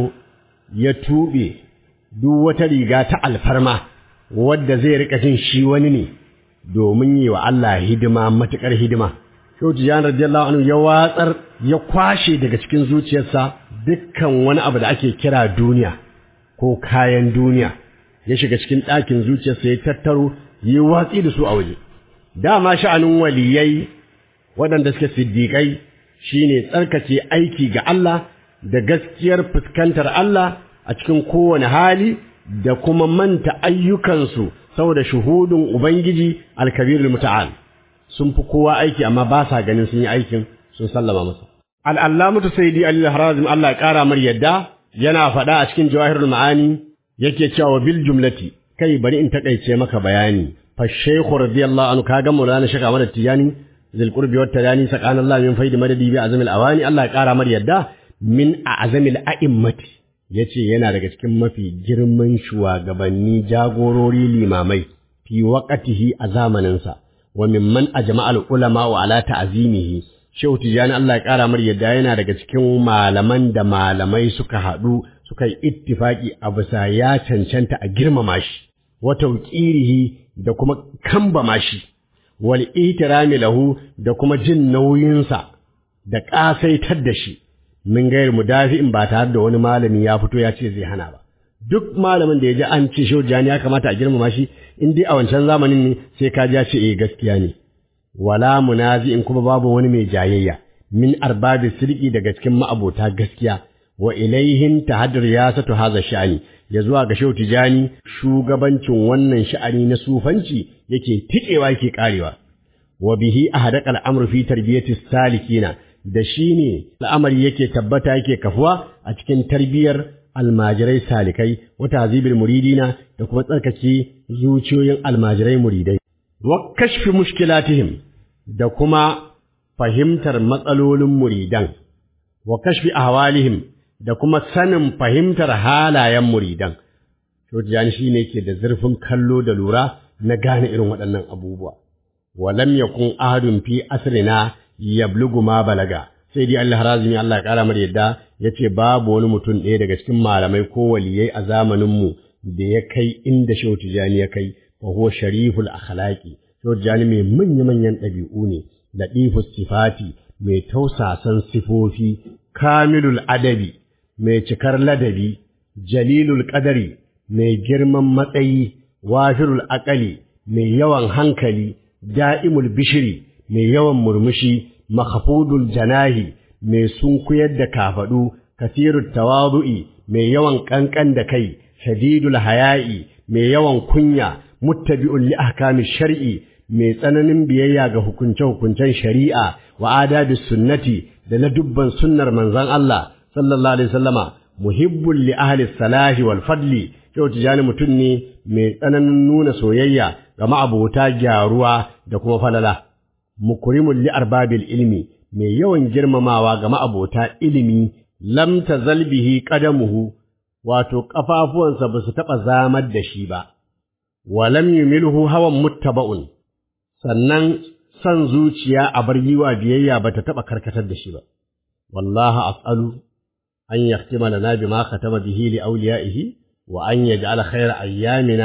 ya tuɓe duk wata riga ta alfarma wadda zai rika jin shi wani ne domin yi wa Allah hidima matuƙar hidima shehu tijjani radiyallahu anhu ya watsar ya kwashe daga cikin zuciyarsa dukkan wani abu da ake kira duniya ko kayan duniya ya shiga cikin ɗakin zuciyarsa ya tattaro yi watsi da su a waje dama sha'anin waliyai waɗanda suke siddiƙai shine tsarkake aiki ga Allah da gaskiyar fuskantar Allah a cikin kowane hali da kuma manta ayyukansu saboda shuhudin Ubangiji alkabirul muta'al sun fi kowa aiki amma ba sa ganin sun yi aikin sun sallama masa al'allamatu sayyidi ali harazim Allah ya ƙara mar yadda yana faɗa a cikin jawahirul ma'ani yake cewa bil jumlati kai bari in takaice maka bayani fa shaykhu radiyallahu anhu kaga maulana shaka mana tiyani zil qurbi wat tadani sakana Allah min faidi madadi bi azamil awani Allah ya kara mar yadda min a'zamil a'immati yace yana daga cikin mafi girman shugabanni jagorori limamai fi waqatihi a zamaninsa wa mimman ajma'a al ulama wa ala ta'zimihi Shehu Tijjani Allah ya ƙara mar yadda yana daga cikin malaman da malamai suka haɗu suka yi ittifaki a bisa ya cancanta a girmama shi, wa tauƙirihi da kuma kambama shi, wal itirami lahu da kuma jin nauyinsa da ƙasaitar da shi, min gayar mudafi'in ba tare da wani malami ya fito ya ce zai hana ba. Duk malamin da ya ji an ce Shehu Tijjani ya kamata a girmama shi, in dai a wancan zamanin ne sai ka ji ya ce eh gaskiya ne. wala munazi'in kuma babu wani mai jayayya min arbabi sirki daga cikin ma'abota gaskiya wa ilaihin tahaddur yasatu haza sha'ani ya zuwa ga Shehu Tijani shugabancin wannan sha'ani na sufanci yake tikewa yake karewa wa bihi ahadaqa al-amru fi tarbiyati salikina da shine al'amari yake tabbata yake kafuwa a cikin tarbiyar almajirai salikai wa tazibil muridina da kuma tsarkake zuciyoyin almajirai muridai wa kashfi mushkilatihim da kuma fahimtar matsalolin muridan wa kashfi ahwalihim da kuma sanin fahimtar halayen muridan Shehu Tijjani shi ne ke da zurfin kallo da lura na gane irin waɗannan abubuwa. Walam yakun ahadun fi asrina yablugu ma balaga. Sai dai Allah harazimi Allah ya ƙara mar yadda ya ce babu wani mutum ɗaya daga cikin malamai ko waliyai a zamaninmu da ya kai inda Shehu Tijjani ya kai, fa huwa shariful akhlaqi. Shehu Tijjani mai manya-manyan ɗabi'u ne, laɗifus sifati, mai tausasan sifofi, kamilul adabi, mai cikar ladabi, jalilul ƙadari, mai girman matsayi, wafirul aƙali, mai yawan hankali, da'imul bishiri, mai yawan murmushi, makhafudul janahi, mai sunkuyar da kafaɗu, kasirul tawadu'i, mai yawan ƙanƙan da kai, shadidul haya'i, mai yawan kunya, muttabi'un li ahkami shar'i, mai tsananin biyayya ga hukunce-hukuncen shari'a wa adabi sunnati da na dubban sunnar manzon Allah sallallahu alaihi wasallama muhibbul li ahli salahi wal fadli yau tijani mutum ne mai tsananin nuna soyayya ga ma'abota gyaruwa da kuma falala mukrimul li arbabil ilmi mai yawan girmamawa ga ma'abota ilimi lam tazal bihi qadamuhu wato kafafuwansa ba su taɓa zamar da shi ba wa lam yumilhu hawan muttaba'un sannan son zuciya a bar yiwa biyayya ba ta taɓa karkatar da shi ba. Wallaha as'alu an yahtima lana bima khatama bihi li awliyaihi wa an yaj'al khayra ayyamina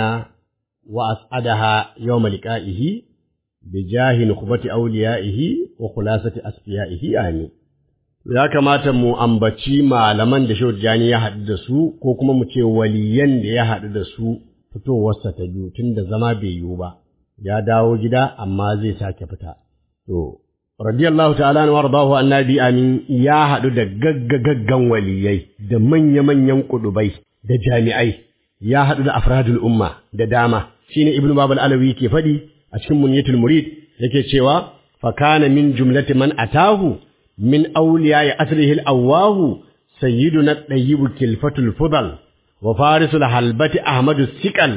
wa as'adaha yawma liqa'ihi bi jahi nukhbati awliyaihi wa khulasati asfiyaihi amin. Ya kamata mu ambaci malaman da Shehu Jani ya haɗu da su ko kuma mu ce waliyan da ya haɗu da su fitowarsa ta biyu tun da zama bai yiwu ba. ya dawo gida amma zai sake fita. To, radiyallahu ta'ala na wardahu annabi amin ya haɗu da gaggagaggan waliyai da manya-manyan kudubai da jami'ai, ya haɗu da afradul umma da dama, shi ne Ibn Babal Alawi ke faɗi a cikin munyatul murid yake cewa, fakana min jumlati man atahu min auliya ya asrihil awwahu sayyiduna ɗayyibu kilfatul fudal wa farisul halbati ahmadu sikal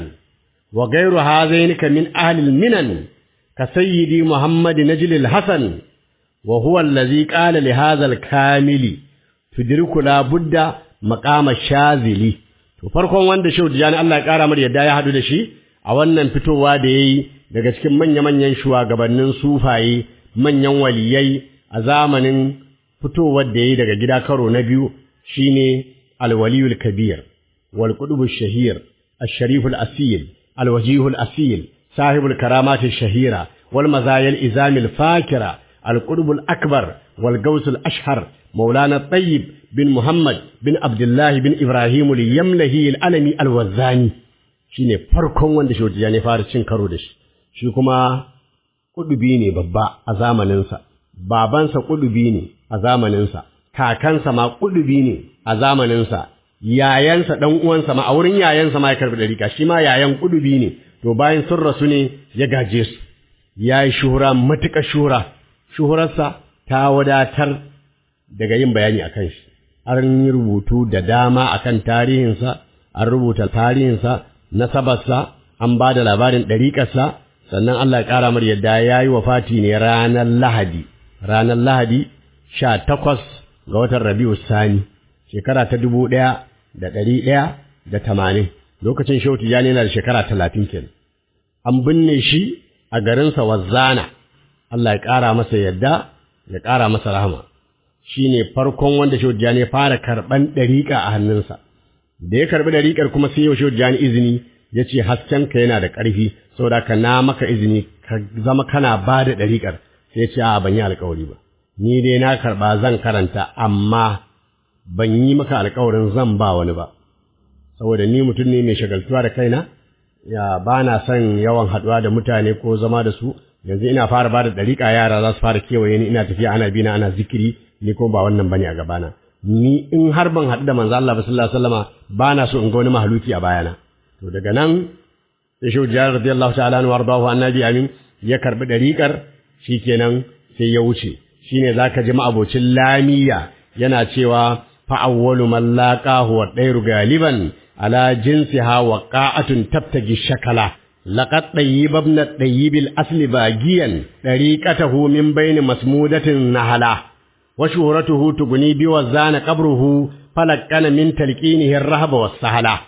وغير هذين كمن أهل المنن كسيدي محمد نجل الحسن وهو الذي قال لهذا الكامل تدرك لا بد مقام الشاذلي to farkon wanda Shehu Tijani Allah ya kara mar yadda ya hadu da shi a wannan fitowa da yayi daga cikin manya-manyan shugabannin sufaye manyan waliyai a zamanin fitowar da yayi daga gida karo na biyu shine al-waliyul kabir wal qutbush shahir الشريف الأسيل الوجيه الأصيل صاحب الكرامات الشهيرة والمزايا الإزام الفاكرة القرب الأكبر والقوس الأشهر مولانا الطيب بن محمد بن عبد الله بن إبراهيم اليملهي الألمي الوزاني shine farkon wanda shi ya ne fara cin karo da shi shi kuma kudubi ne babba a zamaninsa babansa kudubi ne a zamaninsa kakansa ma kudubi ne a zamaninsa yayansa ɗan uwansa ma a wurin yayansa ma ya karbi ɗariƙa shi ma yayan kudubi ne to bayan sun rasu ne ya gaje su ya yi shuhura matuƙa shuhura shuhurarsa ta wadatar daga yin bayani a kan shi an yi rubutu da dama a kan tarihinsa an rubuta tarihinsa nasabarsa an ba da labarin ɗariƙarsa sannan Allah ya ƙara mar yadda ya yi wafati ne ranar Lahadi ranar Lahadi sha takwas ga watan Rabi'u Sani shekara ta dubu ɗaya da ɗari ɗaya da tamanin lokacin shehu tijjani yana da shekara talatin kenan an binne shi a garinsa wazzana Allah ya ƙara masa yadda ya ƙara masa rahama shi ne farkon wanda shehu tijjani ya fara karɓan ɗariƙa a hannunsa da ya karɓi ɗariƙar kuma sai yau shehu tijjani izini ya ce haskenka yana da ƙarfi saboda ka na maka izini ka zama kana ba da ɗariƙar sai ya ce a ban yi alƙawari ba ni dai na karɓa zan karanta amma ban yi maka alkawarin zan ba wani ba, saboda ni mutum ne mai shagaltuwa da kaina, ya ba na son yawan haɗuwa da mutane ko zama da su, yanzu ina fara ba da ɗariƙa yara za su fara kewaye ni ina tafiya ana bina ana zikiri, ni ko ba wannan bane a gabana. Ni in har ban haɗu da manzo Allah ba sallallahu alaihi wasallama ba na so in ga wani mahaluki a bayana. To daga nan sai Shehu Jihar radiyallahu ta'ala anhu wardahu annabi amin ya karbi ɗariƙar shikenan sai ya wuce. Shine zaka ji ma'abocin lamiya yana cewa فأول من لاقاه والطير غالبا على جنسها وقاعة تبتغي الشكل لقد طيب ابن الطيب الأصل باقيا طريقته من بين مسمودة نهلا وشهرته تغني بوزان قبره فلقن من تلقينه الرهب والسهلا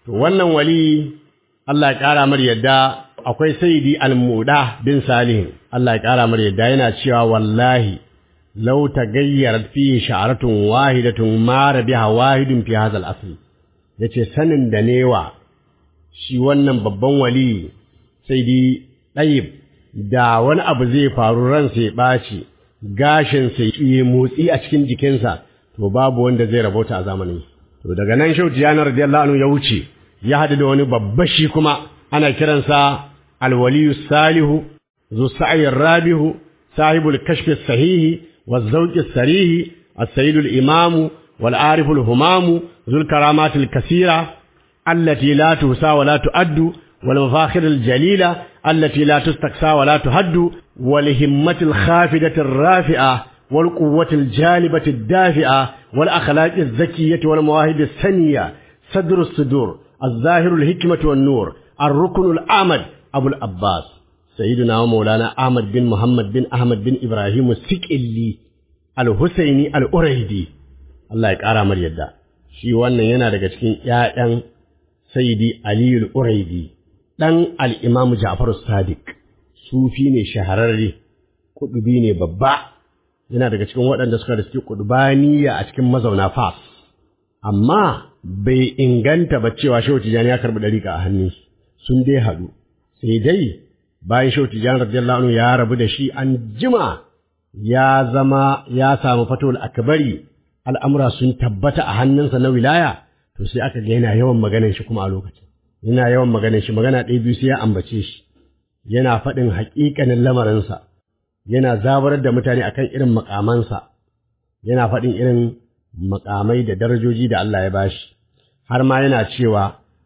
to wannan wali Allah ya ƙara mar yadda akwai sayyidi al-muda bin salihin Allah ya ƙara mar yadda yana cewa wallahi law tagayyarat fi sha'ratun wahidatun ma rabiha wahidun fi hadha al-asl yace sanin da newa shi wannan babban wali sayyidi ɗayib da wani abu zai faru ransa ya ɓaci gashinsa ya motsi a cikin jikinsa to babu wanda zai rabauta a zamanin to daga nan shau tijani radiyallahu anhu ya wuce ya haɗu da wani babba shi kuma ana kiransa alwaliyu salihu zu sa'ayin rabihu sahibul kashfi sahihi wa zauqi sarihi as-sayyid al-imam wal arif al-humam zul karamat al-kasira allati la tusa wa la tu'addu wal mafakhir al-jalila التي لا تستقسى ولا تهد والهمة الخافدة الرافعة والقوة الجالبة الدافئة والأخلاق الزكية والمواهب السنية صدر الصدور الظاهر الحكمة والنور الركن الأعمد أبو الأباس سيدنا ومولانا أحمد بن محمد بن أحمد بن إبراهيم السكئلي الحسيني الأريدي الله يكارا مريدا shi wannan yana daga cikin ‘ya'yan Sayyidi Aliyu Uraidi, ɗan al'imamu Ja'faru Sadiq, sufi ne shahararre, kuɗubi ne babba, yana daga cikin waɗanda suka da suke kuɗubaniya a cikin mazauna Fas. Amma bai inganta ba cewa Shehu Tijjani ya karɓi ɗariƙa a hannun sun dai haɗu, sai dai bayan Shehu Tijjani radiyallahu anhu ya rabu da shi an jima ya zama ya samu fatowar akabari al'amura sun tabbata a hannunsa na wilaya, to sai aka ga yana yawan maganin shi kuma a lokacin. Yana yawan maganin shi magana ɗaya biyu sai ya ambace shi, yana faɗin haƙiƙanin lamarinsa, yana zabarar da mutane akan irin makamansa, yana faɗin irin makamai da darajoji da Allah ya bashi, har ma yana cewa,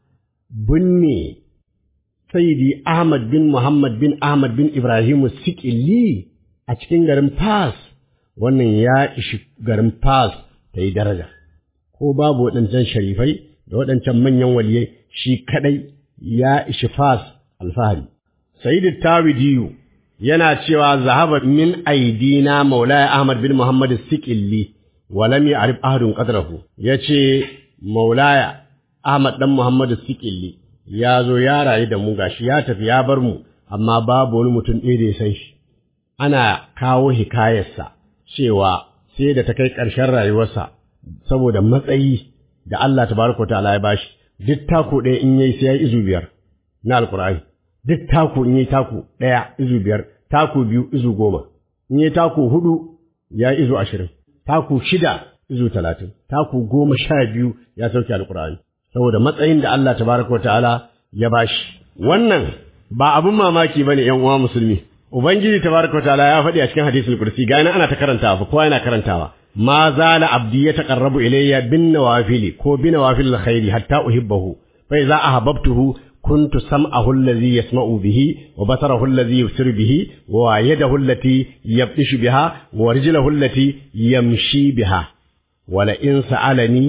binne Sayyidi Ahmad bin Muhammad bin Ahmad bin Ibrahimu Sikili a cikin garin Fas, wannan ya ishi garin Fas ta yi daraja, ko babu waɗancan sharifai da waɗancan manyan waliyai shi kaɗai ya ishi Fas alfahari. Sayyidu Tawidiyu yana cewa zahaba min aidina Maulaya Ahmad bin Muhammad Sikilli wa lam ya'rif ahadun qadrahu yace Maulaya Ahmad dan Muhammad Sikilli ya zo ya rayu da mu gashi ya tafi ya bar mu amma babu wani mutum ɗaya da ya san shi ana kawo hikayarsa cewa sai da ta kai ƙarshen rayuwarsa saboda matsayi da Allah tabaraka ta'ala ya bashi duk taku ɗaya in yayi sai ya izu biyar na alkur'ani duk taku in yayi taku ɗaya izu biyar taku biyu izu goma in yayi taku hudu ya izu ashirin taku shida izu talatin taku goma sha biyu ya sauke alkur'ani saboda matsayin da Allah tabaraka ta'ala ya bashi wannan ba abun mamaki bane ƴan uwa musulmi ubangiji tabaraka ta'ala ya faɗi a cikin hadisul kursi ga ana ta karantawa fa kowa yana karantawa ma zala abdi ya taqarrabu ilayya bin nawafili ko bin nawafil khairi hatta uhibbahu fa idza ahabbtuhu كنت سمعه الذي يسمع به وبصره الذي يبصر به ويده التي يبطش بها ورجله التي يمشي بها ولئن سألني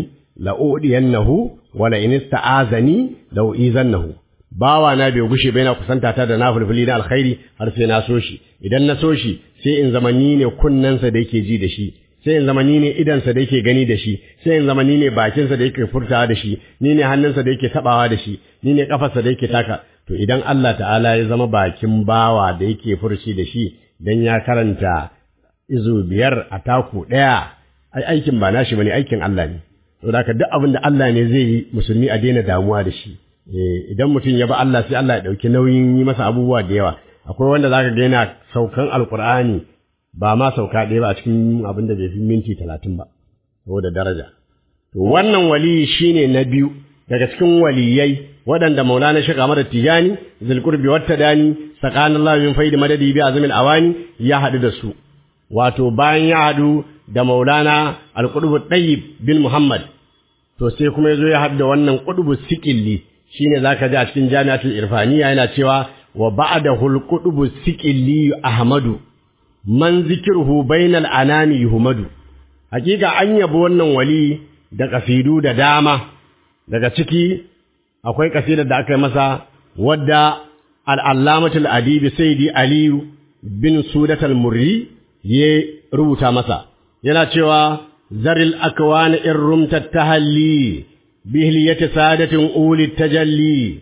لأؤدينه ولئن استعاذني لأؤذنه bawa na bai gushe bai na kusanta ta da nafulfuli na alkhairi har sai na so shi idan na so shi sai in zama ni ne kunnensa da yake ji da shi sai in zama ni ne idansa da yake gani da shi sai in zama ni ne bakinsa da yake furtawa da shi ni ne hannunsa da yake tabawa da shi ni ne kafarsa da yake taka to idan Allah ta'ala ya zama bakin bawa da yake furci da shi dan ya karanta izu biyar a taku daya ai aikin ba nashi bane aikin Allah ne saboda haka duk abin da Allah ne zai yi musulmi a daina damuwa da shi idan mutum ya ba Allah sai Allah ya dauki nauyin yi masa abubuwa da yawa akwai wanda zaka ga yana saukan alqur'ani ba ma sauka ɗaya ba a cikin abin da bai fi minti talatin ba saboda daraja to wannan wali shine na biyu daga cikin waliyai waɗanda maulana shi kamar tijani zulqurbi wata dani sakanallahu min faidi madadi bi azmil awani ya haɗu da su wato bayan ya haɗu da maulana alqutub tayyib bin muhammad to sai kuma yazo ya haɗu da wannan qutbu sikilli shine zaka ji a cikin jami'atul irfaniya yana cewa wa ba'dahu alqutbu sikilli ahmadu man zikirhu bainal anami yuhmadu hakika an yabo wannan wali da kasidu da dama daga ciki akwai kasidar da aka yi masa wadda al-allamatul adibi sayyidi aliyu bin sudat al-murri ya rubuta masa yana cewa zaril akwana in rumta tahalli بهلية سادة أولي التجلي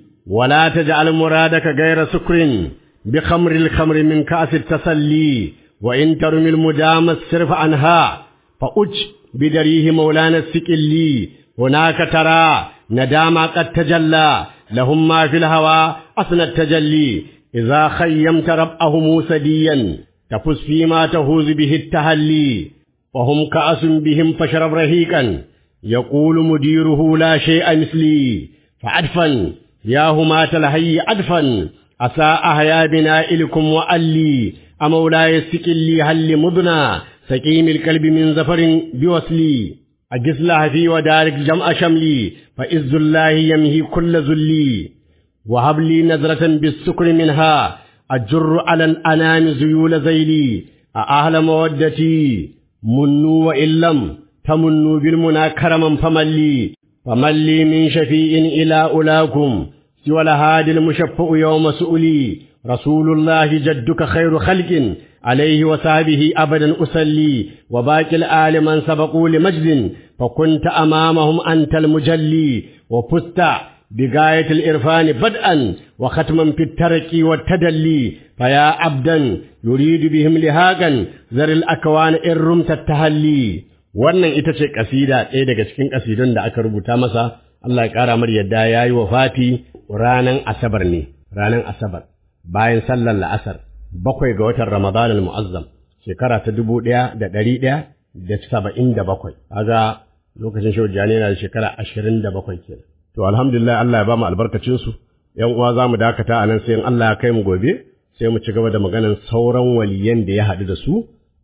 ولا تجعل مرادك غير سكر بخمر الخمر من كأس التسلي وإن ترم المدام الصرف عنها فأج بدريه مولانا السكلي هناك ترى ندام قد تجلى لهم ما في الهوى أثنى التجلي إذا خيمت ربأه موسديا تفز فيما تهوز به التهلي وهم كأس بهم فاشرب رهيقا يقول مديره لا شيء مثلي فعدفا يا همات الهي عدفا أساء أحيا بنائلكم وألي أمولاي السكلي هل مضنى سكيم الكلب من زفر بوصلي أجس لها في ودارك جمع شملي فإز الله يمهي كل ذلي وهب لي نظرة بالسكر منها أجر على الأنام زيول زيلي أهل مودتي منوا وإن لم تمنوا بالمنى كرما فملي فملي من شفيء إلى أولاكم سوى الهادي المشفع يوم سؤلي رسول الله جدك خير خلق عليه وصحبه أبدا أسلي وباقي الآل من سبقوا لمجد فكنت أمامهم أنت المجلي وفزت بغاية الإرفان بدءا وختما في الترك والتدلي فيا عبدا يريد بهم لهاقا ذر الأكوان إن رمت التهلي wannan ita ce kasida ɗaya daga cikin kasidun da aka rubuta masa Allah ya ƙara mar yadda ya yi wa fati ranan asabar ne ranan asabar bayan sallar la'asar bakwai ga watan ramadan al-mu'azzam shekara ta dubu ɗaya da ɗari ɗaya da saba'in da bakwai kaga lokacin shehu jani yana da shekara ashirin da bakwai kenan to alhamdulillah Allah ya ba mu albarkacin su yan uwa za mu dakata a nan sai in Allah ya kai mu gobe sai mu ci gaba da maganan sauran waliyan da ya haɗu da su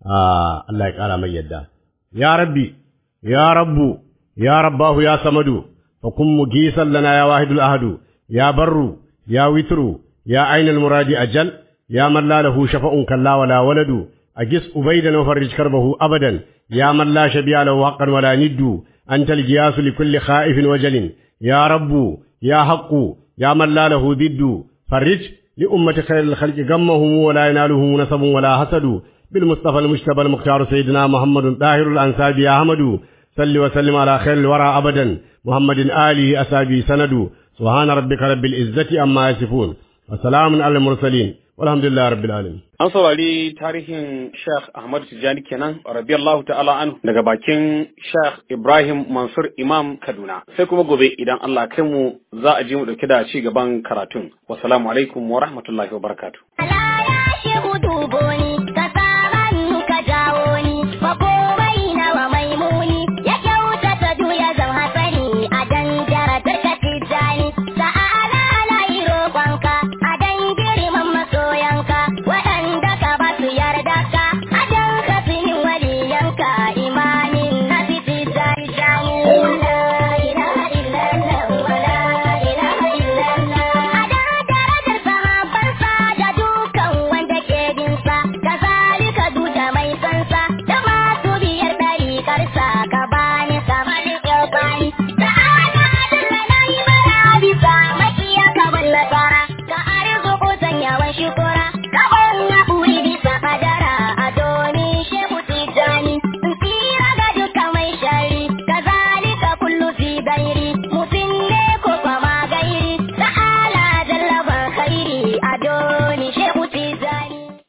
Allah ya ƙara mai yadda يا ربي يا رب يا رباه يا صمد فكن مجيسا لنا يا واحد الأهد يا بر يا وتر يا عين المراد أجل يا من لا له شفاء كلا ولا ولد أجس أبيدا وفرج كربه أبدا يا من لا شبيع له حقا ولا ند أنت الجياس لكل خائف وجل يا رب يا حق يا من لا له ضد فرج لأمة خير الخلق غمهم ولا يناله نسب ولا حسد بالمصطفى المجتبى المختار سيدنا محمد طاهر الأنساب يا أحمد صل وسلم على خير الورى أبدا محمد آله أسابي سند سبحان ربك رب العزة أما يصفون وسلام على المرسلين والحمد لله رب العالمين
An saurari tarihin Sheikh Ahmad Tijjani kenan radiyallahu ta'ala anhu daga bakin Sheikh Ibrahim Mansur Imam Kaduna. Sai kuma gobe idan Allah kai mu za a ji mu dauke da ci gaban karatun. Wassalamu alaikum wa rahmatullahi wa barakatuh.
Ala ya shehu dubo ni